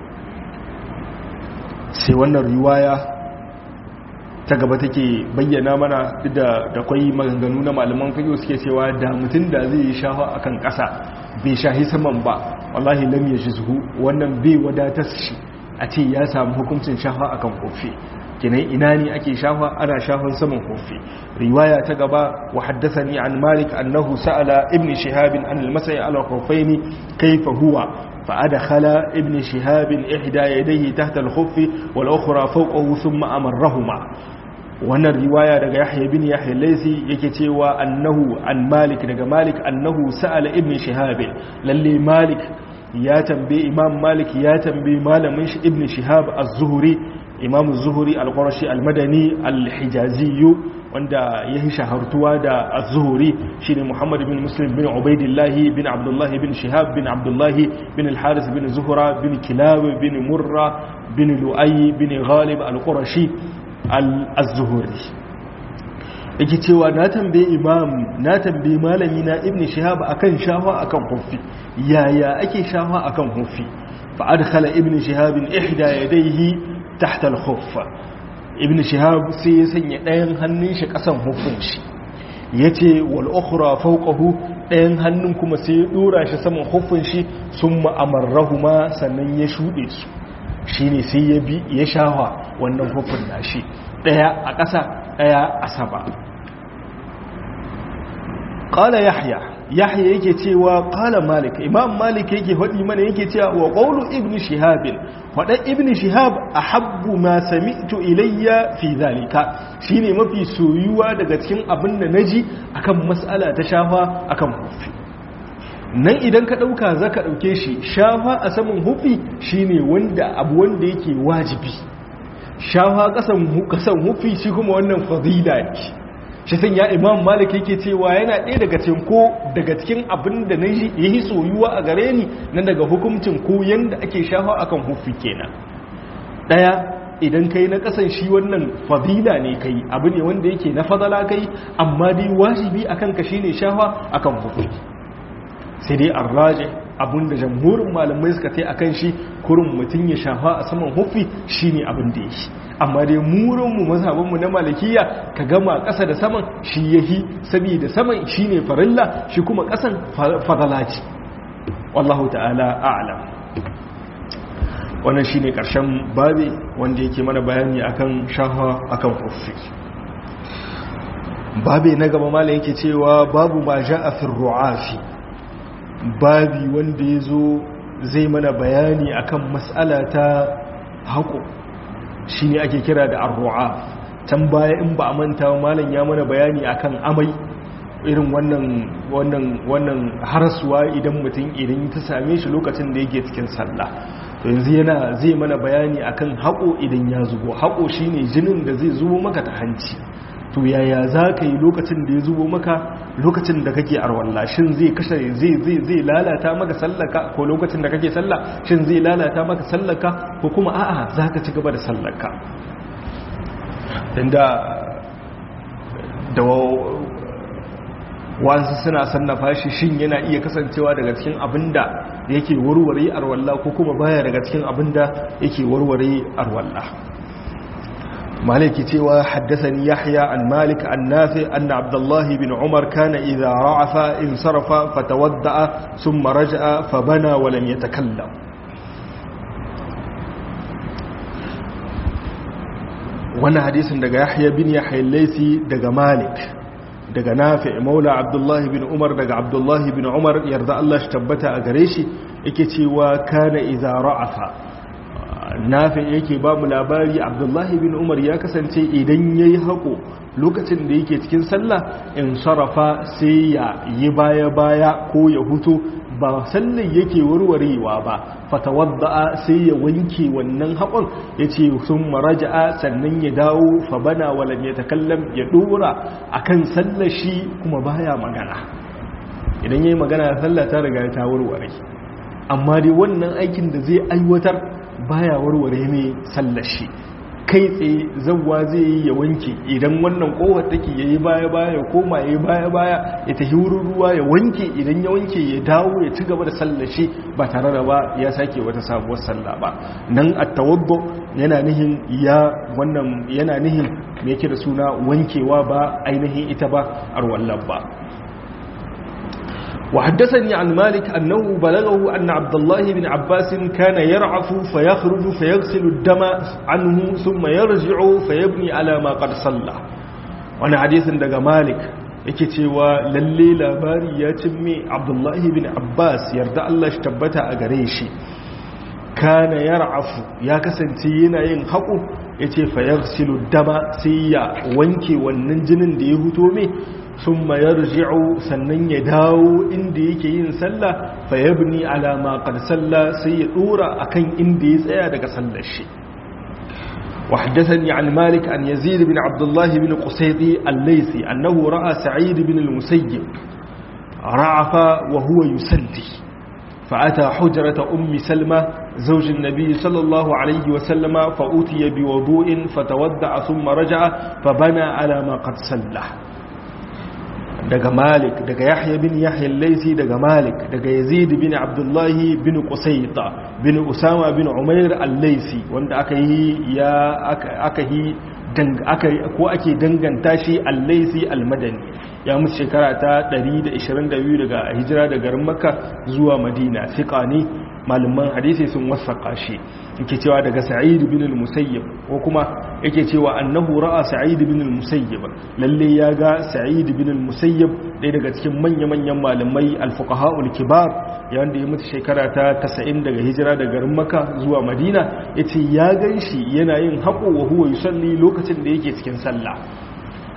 sai wannan riwaya ta gaba take bayyana mana da da kwai maganganu na malaman fiqh suke cewa da mutun da zai yi shafa akan ƙasa bai shahi saman ba wallahi lam yajizhu wannan bai wadatar shi a ce ya samu hukuncin shafa akan kofi kinan ina ne ake shafa ana shafan saman kofi riwaya ta gaba wa haddathani an malik annahu sa'ala ibn shihab an al-masai ala khuffaini kayfa huwa fa adkhala ibn shihab ihda yadayhi tahta al-khuff wal ukhra fawqahu thumma amarrahuma wannan riwaya daga yahya bin yahya laysi yake cewa annahu an malik daga malik annahu sa'ala ibn shihab lalle malik ya tambaye imam malik ya tambaye malamin shi ibn shihab az-zuhri imam az-zuhri al-qurashi al-madani al-hijazi wanda ya yi shahartuwa da az-zuhri shine muhammad bin muslim bin ubaidillah bin abdullah bin shihab bin abdullah bin al-haris bin zuhra bin kilab bin murra bin lu'ay bin ghalib al-qurashi al-zuhri yake cewa na tambaye imam na tambaye malami na ibn shihab akan shafa akan hufi yaya ake shafa akan hufi fa adkhala ibn shihab ihda yadayhi tahta al-khuff ibn shihab sai ya sanya ɗayan hannun shi kasan hufin shi yace wal ukhra fawqahu ɗayan hannun kuma sai ya dora shi saman hufin shi summa amarrahuma sannan ya shude su shine sai ya bi ya shafa wannan hufin nashi ɗaya a ƙasa ɗaya a sama qala yahya yahya yake cewa qala malik imam malik yake hadi mana yake cewa wa qawlu ibn shihab wada ibn shihab ahabbu ma sami'tu ilayya fi zalika shine mafi soyuwa daga cikin abin da naji akan mas'ala ta shafa akan hufi nan idan ka dauka zaka dauke shi shafa a saman hufi shine wanda abu wanda yake wajibi shafa kasan kasan hufi shi kuma wannan fadila ne shi san ya imam malik yake cewa yana ɗaya daga cikin ko daga cikin abin da na yi soyuwa a gare ni na daga hukuncin ko yanda ake shafa akan hufi kenan ɗaya idan kai na kasan shi wannan fadila ne kai abu ne wanda yake na fadala kai amma dai wajibi akan ka shine shafa akan hufi sai dai arraje abinda jamhurin malamai suka tai akan shi kurin mutum ya shafa a saman hufi shine abin da yake amma dai murinmu mazhabinmu na malikiya ka gama ƙasa da saman shi yahi saboda saman shine farilla shi kuma ƙasan fadala ce wallahu ta'ala a'lam wannan shine karshen babi wanda yake mana bayani akan shafa akan hufi babi na gaba malam yake cewa babu ma ja'a fi ru'afi babi wanda ya zo zai mana bayani akan matsala ta haƙo shi ne ake kira da arru'a can baya in ba a manta malam ya mana bayani akan amai irin wannan wannan wannan harasuwa idan mutum idan ta same shi lokacin da yake cikin sallah to yanzu yana zai mana bayani akan haƙo idan ya zubo haƙo shine jinin da zai zubo maka ta hanci to yaya za ka yi lokacin da ya zubo maka lokacin da kake arwalla shin zai kashe zai zai zai lalata maka sallaka ko lokacin da kake sallah shin zai lalata maka sallaka ko kuma a'a za ka ci gaba da sallaka inda da wasu suna sannafa shi shin yana iya kasancewa daga cikin abinda yake warware arwalla ko kuma baya daga cikin abinda yake warware arwalla مالك تيوى حدثني يحيى عن مالك عن نافع أن عبد الله بن عمر كان إذا رعف انصرف فتودع ثم رجع فبنى ولم يتكلم وانا حديث دقى يحيى بن يحيى الليثي دقى مالك دقى نافع مولى عبد الله بن عمر دقى عبد الله بن عمر يرضى الله اشتبت أقريشي اكتوى كان إذا رعف nafi yake ba mu labari abdullahi bin umar ya kasance idan ya yi haƙo lokacin da yake cikin sallah in sarrafa sai ya yi baya-baya ko ya hutu ba sallar yake warwarewa ba fatawadda'a sai ya wanke wannan haƙon ya ce sun maraja'a sannan ya dawo fa bana walam ya takallam ya ɗora a kan sallar shi kuma baya magana idan ya yi magana sallah ta riga ta warware amma dai wannan aikin da zai aiwatar baya warware mai sallashi kai tsaye zawwa zai yi ya wanke idan wannan kowar take yayi baya baya ya koma yayi baya baya ya tafi wurin ruwa ya wanke idan ya wanke ya dawo ya ci gaba da sallashi ba tare da ba ya sake wata sabuwar sallah ba nan at-tawaddu yana nihin ya wannan yana nihin me yake da suna wankewa ba ainihin ita ba arwallan ba وحدثني عن مالك أنه بلغه أن عبد الله بن عباس كان يرعف فيخرج فيغسل الدم عنه ثم يرجع فيبني على ما قد صلى وانا حديث دقى مالك yake cewa lalle labari ya cimme abdullahi bin abbas yarda Allah shi tabbata a gare shi kana yar'afu ya kasance yana yin haƙo yace fa yaghsilu dama sai ya wanke wannan jinin da ya huto mai sun mayar ji'u sannan ya dawo inda yake yin sallah fa yabni ala ma qad salla sai ya dora akan inda ya tsaya daga sallar shi وحدثني عن مالك عن يزيد بن عبد الله بن قسيطي الليثي أنه رأى سعيد بن المسيب رعف وهو يسلي فأتى حجرة أم سلمة زوج النبي صلى الله عليه وسلم فأتي بوضوء فتودع ثم رجع فبنى على ما قد سله daga malik daga yahya bin yahya laisi daga malik daga yazid bin abdullahi bin qusayta bin usama bin umair al-laisi wanda aka yi ya aka yi aka ko ake danganta shi al-laisi al-madani ya mutu shekara ta 122 daga hijira daga garin makka zuwa madina fiqa ne malaman hadisi sun wasaka shi yake cewa daga sa'id bin al-musayyib ko kuma yake cewa annahu ra'a sa'id bin al-musayyib lalle ya ga sa'id bin al-musayyib ɗaya daga cikin manya-manyan malamai al-fuqaha al-kibar yanda ya mutu shekara ta 90 daga hijira daga garin makka zuwa madina yace ya ganshi yana yin haƙo wa huwa yusalli lokacin da yake cikin sallah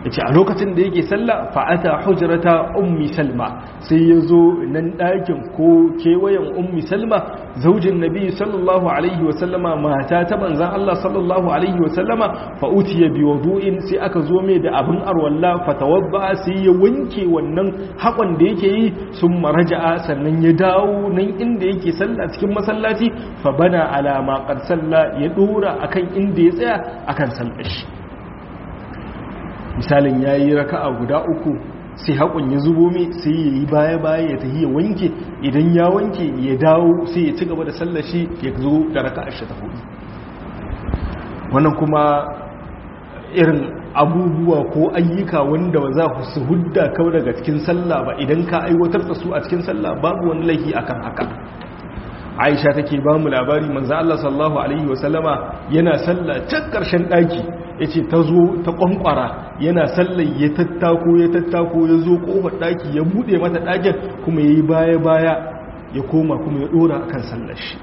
yace a lokacin da yake sallah fa'ata hujrata ummi salma sai ya zo nan ɗakin ko kewayen ummi salma zaujin nabi sallallahu alaihi wa sallama mata ta manzan Allah sallallahu alaihi wa sallama fa utiya bi wudu'in sai aka zo mai da abin arwalla fa tawadda sai ya wanke wannan hakon da yake yi sun maraja'a sannan ya dawo nan inda yake sallah cikin masallaci fa bana ala ma qad salla ya dora akan inda ya tsaya akan sallar shi misalin ya yi raka'a guda uku sai haƙon ya zubo mai sai ya yi baya-baya ya tafi ya wanke idan ya wanke ya dawo sai ya ci gaba da sallashi ya zo da raka'a shi ta hudu wannan kuma irin abubuwa ko ayyuka wanda ba za ku su hudda kawai daga cikin sallah ba idan ka aiwatar da su a cikin sallah babu wani laifi akan haka aisha take ba mu labari manzo Allah sallallahu alaihi wasallama yana sallah can karshen daki yace ta zo ta kwankwara yana sallar ya tattako ya tattako ya zo kofar daki ya bude mata dakin kuma yayi baya baya ya koma kuma ya dora akan sallar shi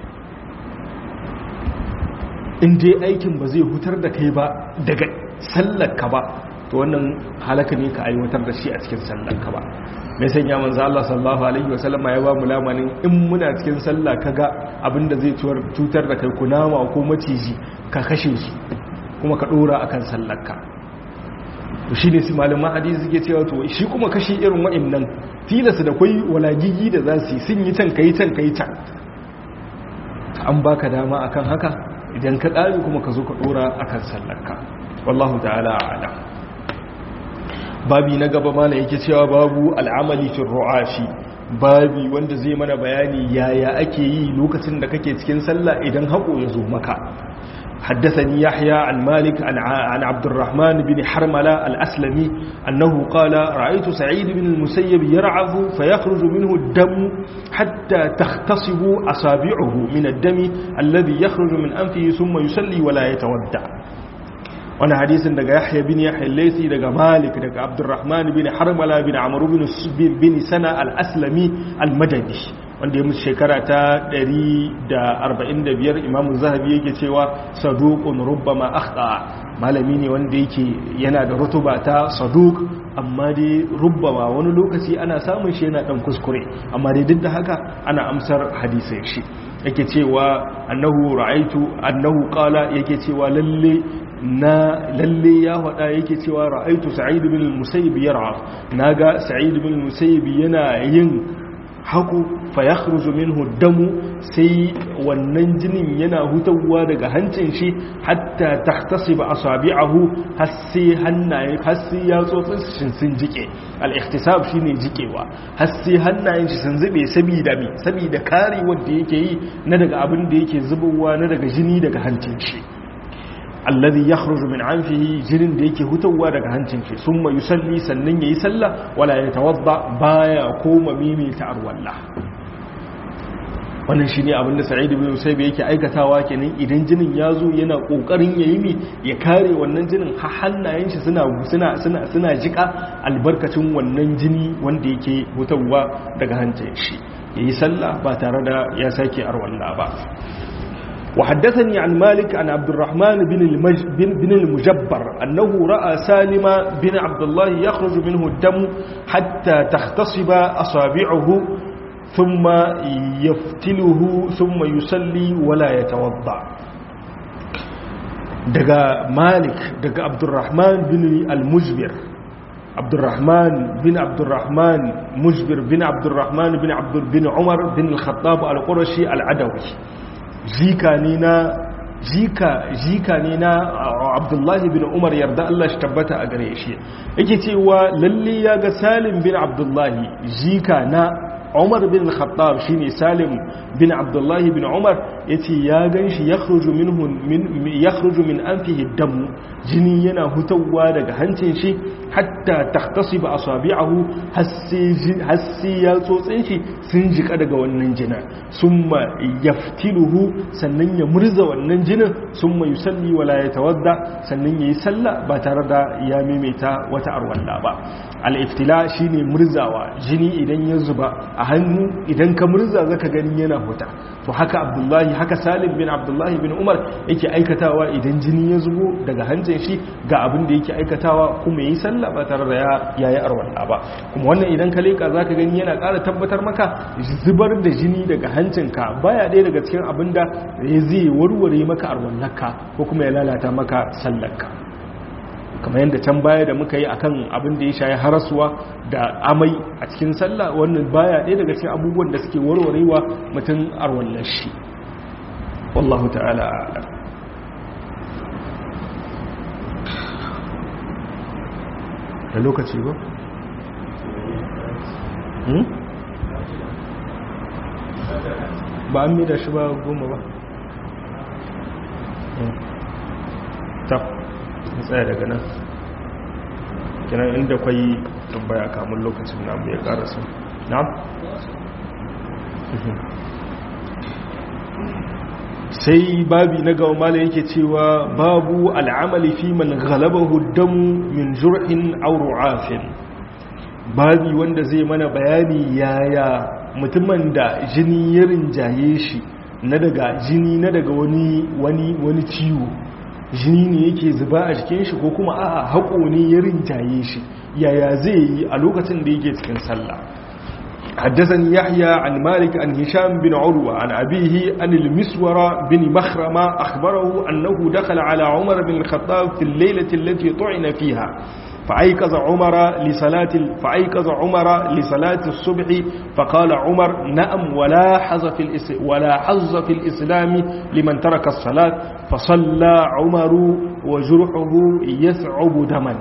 in dai aikin ba zai hutar da kai ba daga sallar ka ba to wannan halaka ne ka aiwatar da shi a cikin sallar ka ba mai sanya manzo Allah sallallahu alaihi wasallam ya ba mu lamanin in muna cikin sallah kaga abinda zai cutar da kai kunama ko maciji ka kashe su kuma ka dora akan sallarka to shine su malaman hadisi suke cewa to shi kuma kashi irin wa'annan tilasa da kai walagigi da za su yi sun yi can kai can kai can an baka dama akan haka idan ka kare kuma ka zo ka dora akan sallarka wallahu ta'ala a'lam babi na gaba mana yake cewa babu al'amali fi ru'ashi babi wanda zai mana bayani yaya ake yi lokacin da kake cikin sallah idan haƙo ya zo maka حدثني يحيى عن مالك عن عن عبد الرحمن بن حرملة الأسلمي أنه قال رأيت سعيد بن المسيب يرعظ فيخرج منه الدم حتى تختصب أصابعه من الدم الذي يخرج من أنفه ثم يصلي ولا يتودع wani hadisin daga yahya bin yahya laisi daga malik daga abdurrahman bin harmala bin amru bin bin sana al-aslami al-madani wanda ya mutu shekara ta 145 imam zahabi yake cewa saduqun rubbama akhta malami ne wanda yake yana da rutuba ta saduq amma dai rubbama wani lokaci ana samun shi yana dan kuskure amma dai duk da haka ana amsar hadisai shi yake cewa annahu ra'aitu annahu qala yake cewa lalle na lalle ya faɗa yake cewa ra'aitu sa'id bin al-musayyib yar'a naga sa'id bin al-musayyib yana yin haku fa yakhruju minhu damu sai wannan jinin yana hutawa daga hancin shi hatta tahtasiba asabi'ahu hasi hannaye hasi ya tsotsin sun jike al-ihtisab shine jikewa hasi hannayen shi sun zube saboda me saboda kare wanda yake yi na daga abin da yake zubowa na daga jini daga hancin shi alladhi yakhruju min anfihi jinin da yake hutawa daga hancin shi summa yusalli sannan yayi sallah wala yatawadda baya koma mimi ta arwalla wannan shine abin da Sa'id ibn Musayyib yake aikatawa kenan idan jinin ya zo yana kokarin yayi mi ya kare wannan jinin har hannayen shi suna suna suna suna jika albarkacin wannan jini wanda yake hutawa daga hancin shi yayi sallah ba tare da ya sake arwalla ba وحدثني عن مالك عن عبد الرحمن بن, المج... بن, بن المجبر أنه رأى سالم بن عبد الله يخرج منه الدم حتى تختصب أصابعه ثم يفتله ثم يصلي ولا يتوضع دقى مالك دقى عبد الرحمن بن المجبر عبد الرحمن بن عبد الرحمن مجبر بن عبد الرحمن بن عبد بن عمر بن الخطاب القرشي العدوي jika ne na jika jika ne na abdullahi bin umar yarda Allah shi tabbata a gare shi yake cewa lalle ya ga salim bin abdullahi jika na umar bin al-khattab shine salim bin abdullahi bin umar yace ya ganshi yakhruju minhu min yakhruju min anfihi dam jini yana hutawa daga hancin shi hatta tahtasiba asabi'ahu hassi ya tsotsin shi sun jika daga wannan jinin summa yaftiluhu sannan ya murza wannan jinin summa yusalli wala yatawadda sannan yayi sallah ba tare da ya maimaita wata arwalla ba al-iftila shine murzawa jini idan ya zuba a hannu idan ka murza zaka gani yana huta to haka abdullahi haka salim bin abdullahi bin umar yake aikatawa idan jini ya zubo daga hancin shi ga abin da yake aikatawa kuma yi sallah ba tare da ya yayi arwalla ba kuma wannan idan ka leka zaka gani yana ƙara tabbatar maka zubar da jini daga hancinka baya ɗaya daga cikin abin da zai warware maka arwallarka ko kuma ya lalata maka sallarka kamar yadda can baya da muka yi akan abin da ya shayi harasuwa da amai a cikin sallah wannan baya ɗaya daga cikin abubuwan da suke warwarewa mutum arwallar shi wallahu ta'ala a'lam da lokaci ba? ba an mida shi ba goma ba ta tsaya daga nan kinan inda kwai tambaya kamun lokacin namu ya karasu na'am sai babi na gawa mala yake cewa babu al'amali fi man galabahu damu min jur'in aw ru'afin babi wanda zai mana bayani yaya mutumin da jini ya rinjaye shi na daga jini na daga wani wani wani ciwo jini ne yake zuba a jikin shi ko kuma a'a haƙo ne ya rinjaye shi yaya zai yi a lokacin da yake cikin sallah حدثني يحيى عن مالك عن هشام بن عروة عن أبيه عن المسور بن مخرمة أخبره أنه دخل على عمر بن الخطاب في الليلة التي طعن فيها فأيقظ عمر لصلاة فأيقظ عمر لصلاة الصبح فقال عمر نعم ولا حظ في الإس ولا حظ في الإسلام لمن ترك الصلاة فصلى عمر وجرحه يثعب دما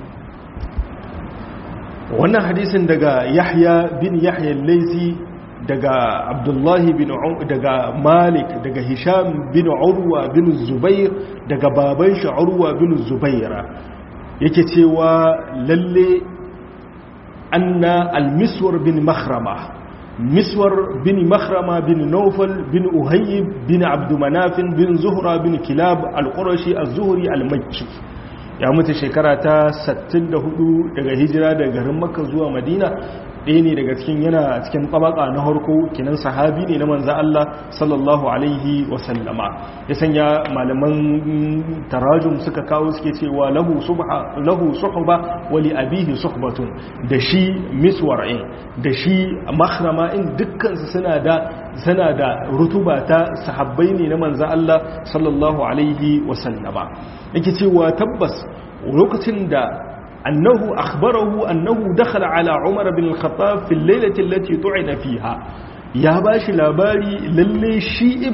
wannan hadisin daga yahya bin yahya laisi daga abdullahi bin daga malik daga hisham bin urwa bin zubair daga baban shi urwa bin zubaira yake cewa lalle anna al-miswar bin makhrama miswar bin makhrama bin naufal bin uhayyib bin abdumanafin bin zuhra bin kilab al-qurashi az-zuhri al-makki ya mutu shekara ta 64 daga hijira daga garin makka zuwa madina ɗaya ne daga cikin yana cikin tabaka na harko kinan sahabi ne na manza Allah sallallahu alaihi wasallama ya sanya malaman tarajum suka kawo suke cewa lahu subha lahu suhba wa li abihi suhbatun da shi miswar'in da shi makhrama in dukkan su suna da suna da rutuba ta sahabbai ne na manza Allah sallallahu alaihi wasallama yake cewa tabbas lokacin da أنه أخبره أنه دخل على عمر بن الخطاب في الليلة التي طعن فيها يا باش لاباري للي شيء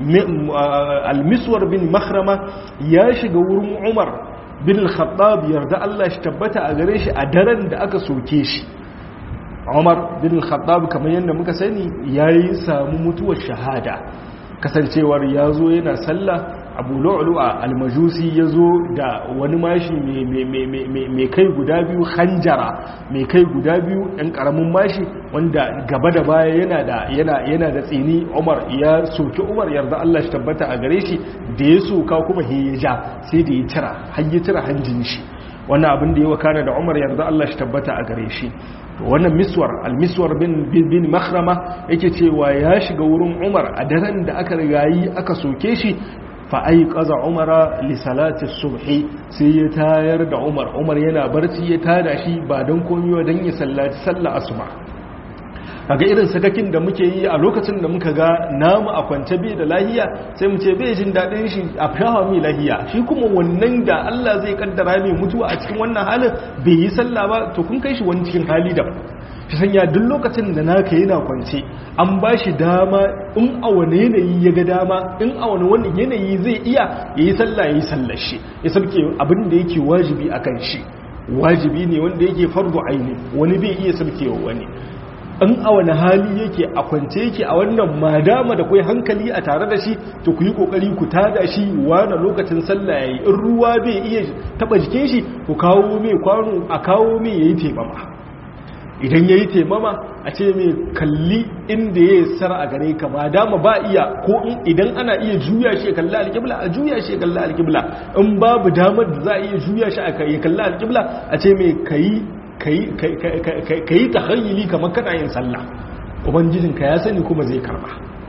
المسور بن مخرمة يا شغور عمر بن الخطاب يرضى الله اشتبت أغريش أدرن دا أكا سوكيش عمر بن الخطاب كما يند مكساني يا يسام متوى الشهادة kasancewar ya zo yana sallah abu lu'lu'a almajusi ya zo da wani mashi mai kai guda biyu hanjara mai kai guda biyu ɗan ƙaramin mashi wanda gaba da baya yana da yana da tsini umar ya soki umar yarda Allah shi tabbata a gare shi da ya soka kuma he ya ja sai da ya tira har ya tira hanjin shi wannan abin da ya wakana da umar yarda Allah shi tabbata a gare shi wannan miswar almiswar bin bin makhrama yake cewa ya shiga wurin umar a daren da aka rigayi aka soke shi fa ai qaza umara li salati subhi sai ya tayar da umar umar yana barci ya tada shi ba dan komai dan ya sallaci sallar asuba kaga irin sakakin da muke yi a lokacin da muka ga namu a kwance bai da lahiya sai mu ce bai jin daɗin shi a fahawa mai lahiya shi kuma wannan da Allah zai kaddara mai mutuwa a cikin wannan halin bai yi sallah ba to kun kai shi wani cikin hali da shi sanya duk lokacin da naka yana kwance an ba shi dama in a wani yanayi ya ga dama in a wani wani yanayi zai iya ya yi sallah ya yi sallar shi ya sauke abin da yake wajibi a kan shi wajibi ne wanda yake fardu aini wani bai iya saukewa wani in a wani hali yake a kwance yake a wannan madama da kai hankali a tare da shi to ku yi kokari ku tada shi wani lokacin sallah yayi in ruwa bai iya taba jikin shi ku kawo mai kwano a kawo mai yayi temama idan yayi temama a ce mai kalli inda yayi sara a gare ka madama ba iya ko idan ana iya juya shi ya kalli alƙibla a juya shi ya kalli alƙibla in babu damar da za a iya juya shi ya kalli alƙibla a ce mai kayi ka yi tahayyili kamar kana yin sallah ubangijinka ya sani kuma zai karba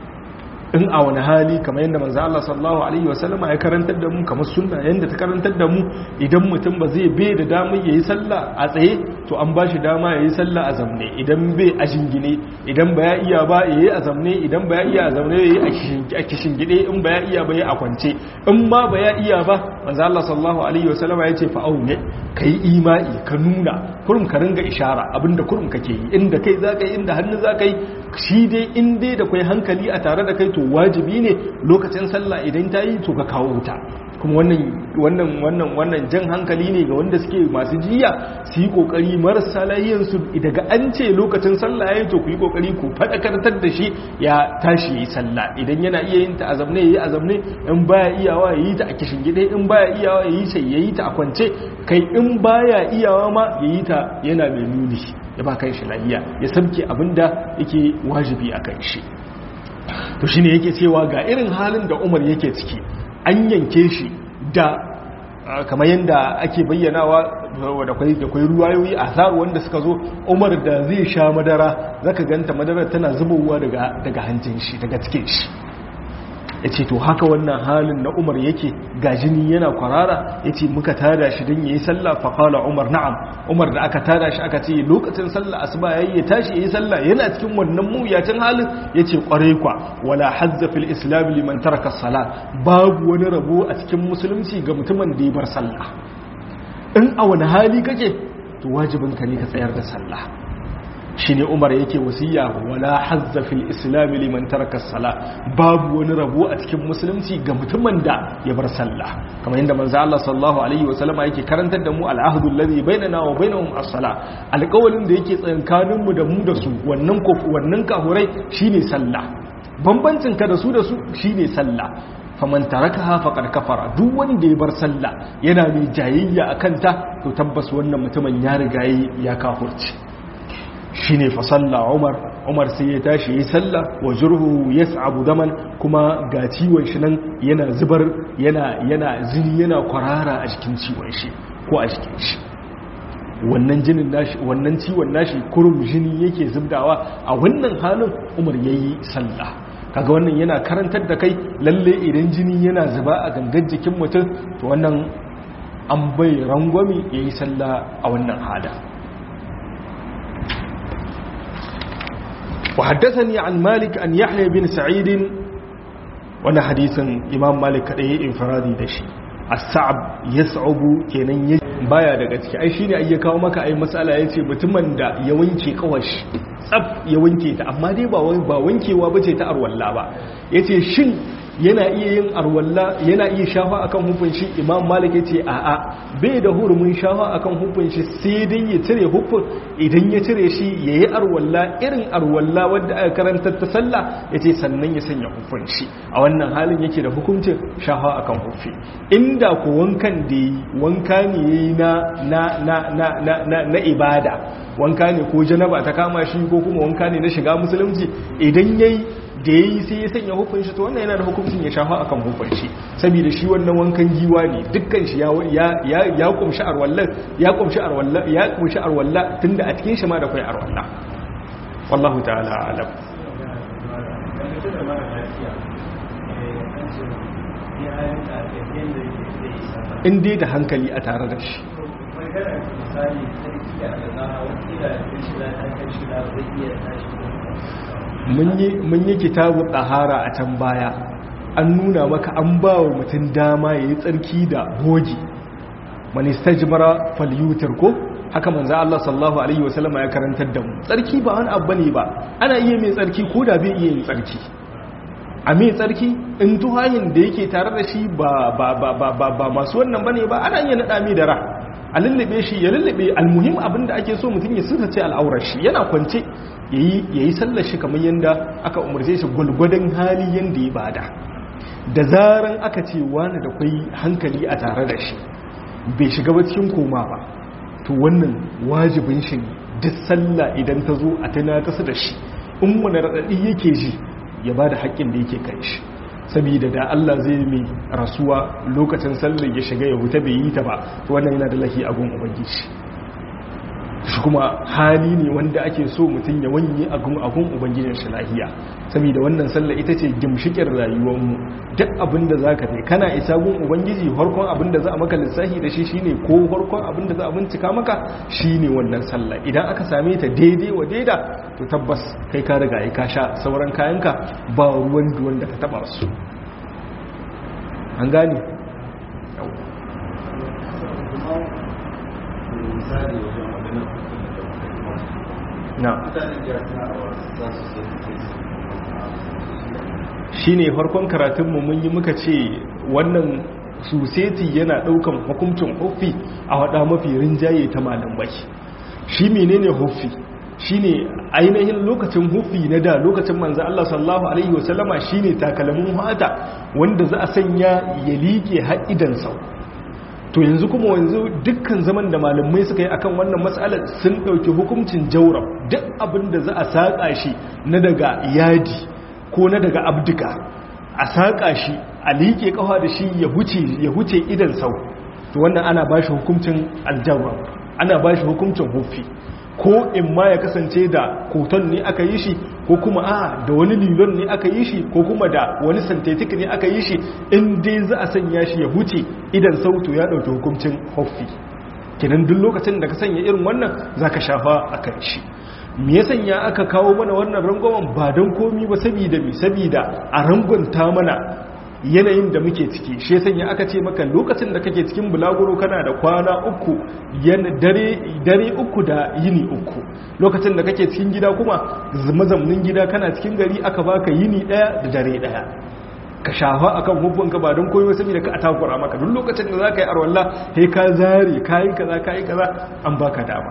in a wani hali kamar yadda manzo Allah sallallahu alaihi wasallam ya karantar da mu kamar sunna yanda ta karantar da mu idan mutum ba zai bai da damar yayi sallah a tsaye to an ba shi dama yayi sallah a zamne idan bai a jingine idan ba ya iya ba yayi a zamne idan ba ya iya a zamne yayi a kishin gide in ba ya iya ba yayi a kwance in ma ba ya iya ba manzo Allah sallallahu alaihi wasallam ya ce fa aune kai imai ka nuna kurum ka ringa ishara abinda kurum kake yi inda kai zaka yi inda hannu zaka yi shi dai in dai da kai hankali a tare da kai to wajibi ne lokacin sallah idan ta yi to ka kawo wuta kuma wannan wannan wannan wannan jan hankali ne ga wanda suke masu jiya su yi kokari marasa lahiyansu daga an ce lokacin sallah yayi to ku yi kokari ku fadakartar da shi ya tashi yi sallah idan yana iya yin ta azamne yayi azamne in baya iyawa yayi ta a kishin gide in baya iyawa yayi sai yayi ta a kwance kai in baya iyawa ma yayi ta yana mai nuni ya ba kan shi lahiya ya sabke abinda yake wajibi a kan shi to shine yake cewa ga irin halin da Umar yake ciki an yanke shi da kamar yadda ake bayyanawa da kwai ruwayoyi a zaru wanda suka zo umar da zai sha madara zaka ganta madara tana zubowa daga hancin shi daga cikin shi ya ce to haka wannan halin na umar yake ga jini yana kwarara ya ce muka tada shi don ya yi sallah faƙala umar na'am umar da aka tada shi aka ce lokacin sallah asuba ya yi ya tashi ya yi sallah yana cikin wannan mawuyacin halin ya ce ƙwarai kwa wala hazza fil islam liman taraka sala babu wani rabo a cikin musulunci ga mutumin da ya bar sallah in a wani hali kake to wajibin ka ne ka tsayar da sallah shine Umar yake wasiya wala hazza fil islam liman taraka sala babu wani rabo a cikin musulunci ga mutumin da ya bar sallah kamar yadda manzo Allah sallallahu alaihi wasallama yake karantar da mu al'ahdu alladhi bainana wa bainahum as-sala alƙawalin da yake tsakankanin mu da mu da su wannan ko wannan kahurai shine sallah bambancin ka da su da su shine sallah faman tarakaha faqad kafara duk wanda ya bar sallah yana mai jayayya akan ta to tabbas wannan mutumin ya riga ya kafurci shine fa salla Umar Umar sai ya tashi yi sallah wa jurhu yas'abu daman kuma ga ciwon shi nan yana zubar yana yana zini yana kwarara a cikin ciwon shi ko a cikin shi wannan jinin nashi wannan ciwon nashi kurum jini yake zubdawa a wannan halin Umar yayi sallah kaga wannan yana karantar da kai lalle idan jini yana zuba a gangan jikin mutum to wannan an bai rangwami yayi sallah a wannan hada وحدثني عن مالك أن يحيى بن سعيد وانا حديث إمام مالك كده انفرادي دشي الصعب يصعب kenan baya daga ciki ai shine ai ya kawo maka ai masala yace mutumin da ya wanke kawashi tsaf ya wanke ta amma dai ba ba wankewa bace ta arwalla ba yace shin yana iya yin arwalla yana iya shafa akan hufin shi imam malik ya ce a'a bai da hurumin shafa akan hufin shi sai dai ya cire hufin idan ya cire shi ya yi arwalla irin arwalla wadda aka karanta ta sallah ya ce sannan ya sanya hufin shi a wannan halin yake da hukuncin shafa akan hufi inda ko wankan da yi wanka ne ya yi na ibada wanka ne ko janaba ta kama shi ko kuma wanka ne na shiga musulunci idan ya yi da ya yi sai ya sanya hukun shi to wannan yana da hukuncin ya shafa akan hukun shi saboda shi wannan wankan giwa ne dukkan shi ya kumshi arwalla ya kumshi arwalla ya kumshi arwalla tunda a cikin shi ma da kai arwalla wallahu ta'ala alam in dai da hankali a tare da shi mun yi kitabu ɗahara a can baya an nuna maka an ba wa mutum dama ya yi tsarki da hoji manista jimara falyutar ko haka manza Allah sallahu Alaihi wasallama ya karantar da mu tsarki ba wani abu ne ba ana iya mai tsarki ko da bai iya yin tsarki a mai tsarki in tuhayin da yake tare da shi ba masu wannan bane ba ana iya naɗa mai da ra a lullube shi ya lullube almuhim abinda ake so mutum ya sirrace al'aurar shi yana kwance ya yi sallar shi kamar yadda aka umarce shi gwalgwadon hali yadda ya bada da zaran aka ce wani da kwai hankali a tare da shi bai shiga ba cikin koma ba to wannan wajibin shi duk sallah idan ta zo a tana kasa da shi in wani raɗaɗi yake ji ya ba da haƙƙin da yake kai shi saboda da Allah zai mai rasuwa lokacin sallar ya shiga ya huta bai yi ta ba wannan yana da lahi agun ubangiji shi kuma hali ne wanda ake so mutum ya wanye a gun ubangijin shi lahiya saboda wannan sallah ita ce gimshikin rayuwarmu duk abin da za ka kana isa gun ubangiji farkon abin da za a maka lissahi da shi shine ko farkon abin da za a bincika maka shine wannan sallah idan aka same ta daidai wa daida to tabbas kai ka riga ka sha sauran kayanka ba ruwan duwan da ka taba su an gane na shi ne farkon karatunmu mun yi muka ce wannan suseti yana daukan hukuncin huffi a wada mafi rinjaye ta malamai shi menene huffi shine ainihin lokacin huffi na da lokacin manzo Allah sallallahu alaihi wasallama shine takalmin hata wanda za a sanya ya liƙe haɗidan sau to yanzu kuma yanzu dukkan zaman da malamai suka yi akan wannan matsalar sun ɗauki hukuncin jaurab duk abin da za a saƙa shi na daga yadi ko na daga abduka a saƙa shi a liƙe ƙawa da shi ya huce idan sau to wannan ana ba shi hukuncin aljawar ana ba shi hukuncin hufi ko in ma ya kasance da koton ne aka yi shi ko kuma a da wani lilon ne aka yi shi ko kuma da wani synthetic ne aka yi shi in dai za a sanya shi ya huce idan sautu ya ɗauki hukuncin hufi kinan duk lokacin da ka sanya irin wannan za ka shafa a kan shi me ya sanya aka kawo mana wannan rangwamen ba don komi ba sabida mi sabida a rangonta mana yanayin da muke ciki shi ya sanya aka ce maka lokacin da kake cikin bulaguro kana da kwana uku dare uku da yini uku lokacin da kake cikin gida kuma mazamnin gida kana cikin gari aka baka yini daya da dare daya ka shafa akan hukunka ba don koyo saboda ka atakura maka duk lokacin da zaka yi arwalla sai ka zare kai kaza kai kaza an baka dama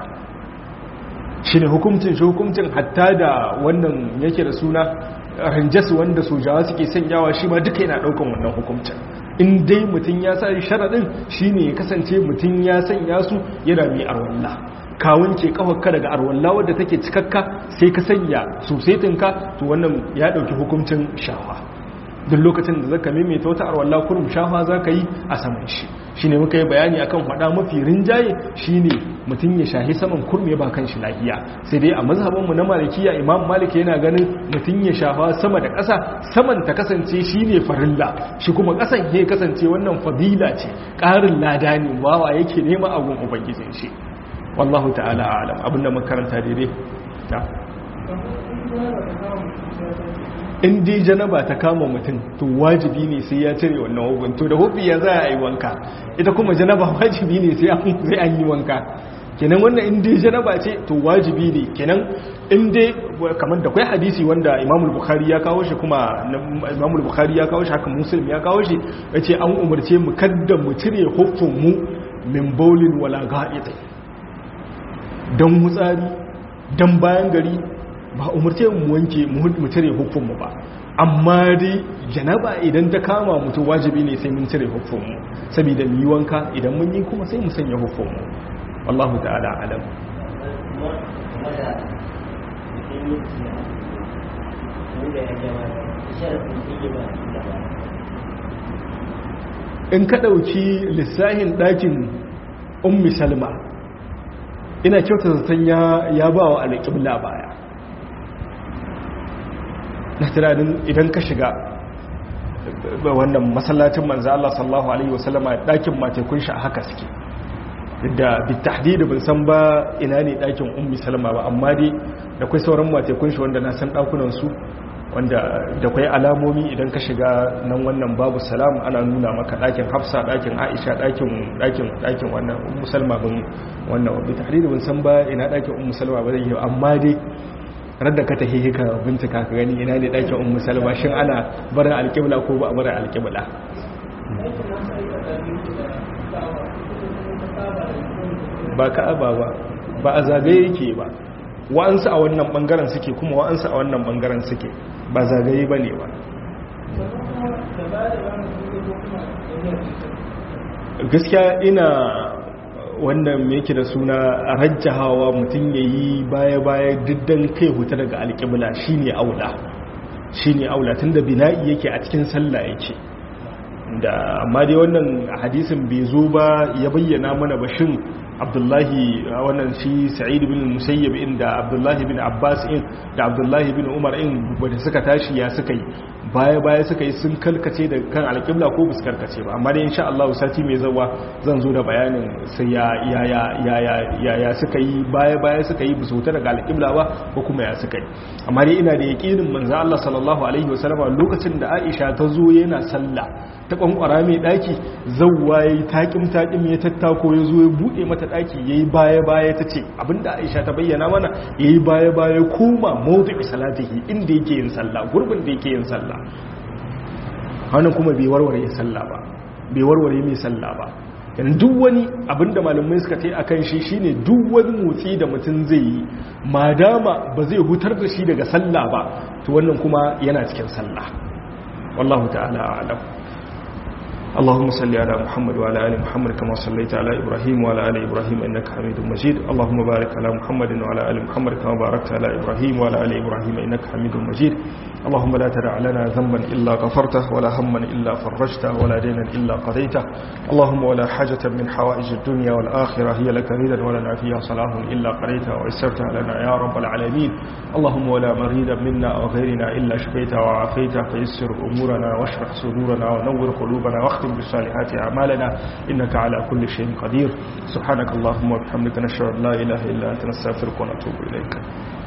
shi ne hukumcin shi hukumcin hatta da wannan yake da suna ranjas wanda sojawa suke sanyawa shi ma duka yana daukan wannan hukumcin in dai mutum ya sa sharaɗin shi ne ya kasance mutum ya sanya su yana mai arwalla ka wanke kafarka daga arwalla wadda take cikakka sai ka sanya sosetinka to wannan ya ɗauki hukumcin shawa duk lokacin da zaka maimaita wata arwalla kurum shafa za ka yi a saman shi shi ne muka yi bayani akan faɗa mafi rinjaye shi ne mutum ya shahi saman kurme ba kan shi lafiya sai dai a mazhabinmu na malikiya imam malik yana ganin mutum ya shafa sama da ƙasa saman ta kasance shi ne farilla shi kuma ƙasan ya kasance wannan fadila ce ƙarin lada ne bawa yake nema abun ubangijin shi wallahu ta'ala a'lam abinda makaranta daidai ta in dai janaba ta kama mutum to wajibi ne sai ya cire wannan hukun to da hukun ya za a yi wanka ita kuma janaba wajibi ne sai an yi wanka kenan wannan in dai janaba ce to wajibi ne kenan in dai kamar da kwai hadisi wanda imamul bukhari ya kawo shi kuma imamul bukhari ya kawo shi haka muslim ya kawo shi ya ce an umarce mu kadda mu cire hukun mu min baulin wala ga'id don mutsari don bayan gari ba umarce mu wanke mu cire hukunmu ba amma dai janaba idan ta kama mutu wajibi ne sai mun cire hukunmu saboda mu yi wanka idan mun yi kuma sai mu sanya hukunmu wallahu ta'ala alam in ka ɗauki lissahin ɗakin ummi salma ina kyauta zaton ya ba wa alƙibla baya na tunanin idan ka shiga wannan masallacin manzo Allah sallallahu alaihi wasallama dakin matekun shi a haka suke da bitahdid ban san ba ina ne dakin ummi salama ba amma dai da kai sauran matekun shi wanda na san dakunan su wanda da kai alamomi idan ka shiga nan wannan babu salam ana nuna maka dakin hafsa dakin aisha dakin dakin dakin wannan ummu salma bin wannan bitahdid ban san ba ina dakin ummu salma ba zai amma dai radda ka tahi ka bincika ka gani ina ne ɗakin ummu salma shin ana barin alƙibla ko ba a barin alƙibla ba ka'aba ba ba a zagaye yake ba wa'ansu a wannan bangaren suke kuma wa'ansu a wannan bangaren suke ba zagaye ba ne ba gaskiya ina wannan yake da suna rajjahawa mutum ya yi baya-baya diddan kai huta daga alƙibla shi ne aula shi ne aula tun da bina'i yake a cikin sallah yake da amma dai wannan hadisin bai zo ba ya bayyana mana bashin abdullahi wannan shi sa'id bin musayyib in da abdullahi bin abbas in da abdullahi bin umar in wanda suka tashi ya suka yi baya baya suka yi sun kalkace da kan alƙibla ko bus karkace ba amma dai insha Allah sati mai zawa zan zo da bayanin sai ya ya ya ya ya ya suka yi baya baya suka yi bus wuta daga alƙibla ba ko kuma ya suka yi amma dai ina da yaqinin manzo Allah sallallahu alaihi wasallam lokacin da Aisha ta zo yana sallah ta kwankwara mai daki zawwa yayi takim takim ya tattako ya zo ya bude mata daki yayi baya baya tace abinda Aisha ta bayyana mana yayi baya baya koma mawdu'i salatihi inda yake yin sallah gurbin da yake yin sallah hannun kuma bai warware sallah ba bai warware mai sallah ba yana duk wani abinda malamai suka ce akan shi shine duk wani motsi da mutum zai yi madama ba zai hutar da shi daga sallah ba to wannan kuma yana cikin sallah wallahu ta'ala a'lam اللهم صل على محمد وعلى ال محمد كما صليت على ابراهيم وعلى ال ابراهيم انك حميد مجيد اللهم بارك على محمد وعلى ال محمد كما باركت على ابراهيم وعلى ال ابراهيم انك حميد مجيد اللهم لا تدع لنا ذنبا الا غفرته ولا هما الا فرجته ولا دينا الا قضيته اللهم ولا حاجه من حوائج الدنيا والاخره هي لك ريدا ولنا فيها صلاح الا قضيتها ويسرتها لنا يا رب العالمين اللهم ولا مريدا منا او غيرنا الا شفيته وعافيته فيسر امورنا واشرح صدورنا ونور قلوبنا واختم نختم بالصالحات أعمالنا إنك على كل شيء قدير سبحانك اللهم وبحمدك نشهد أن لا إله إلا أنت نستغفرك ونتوب إليك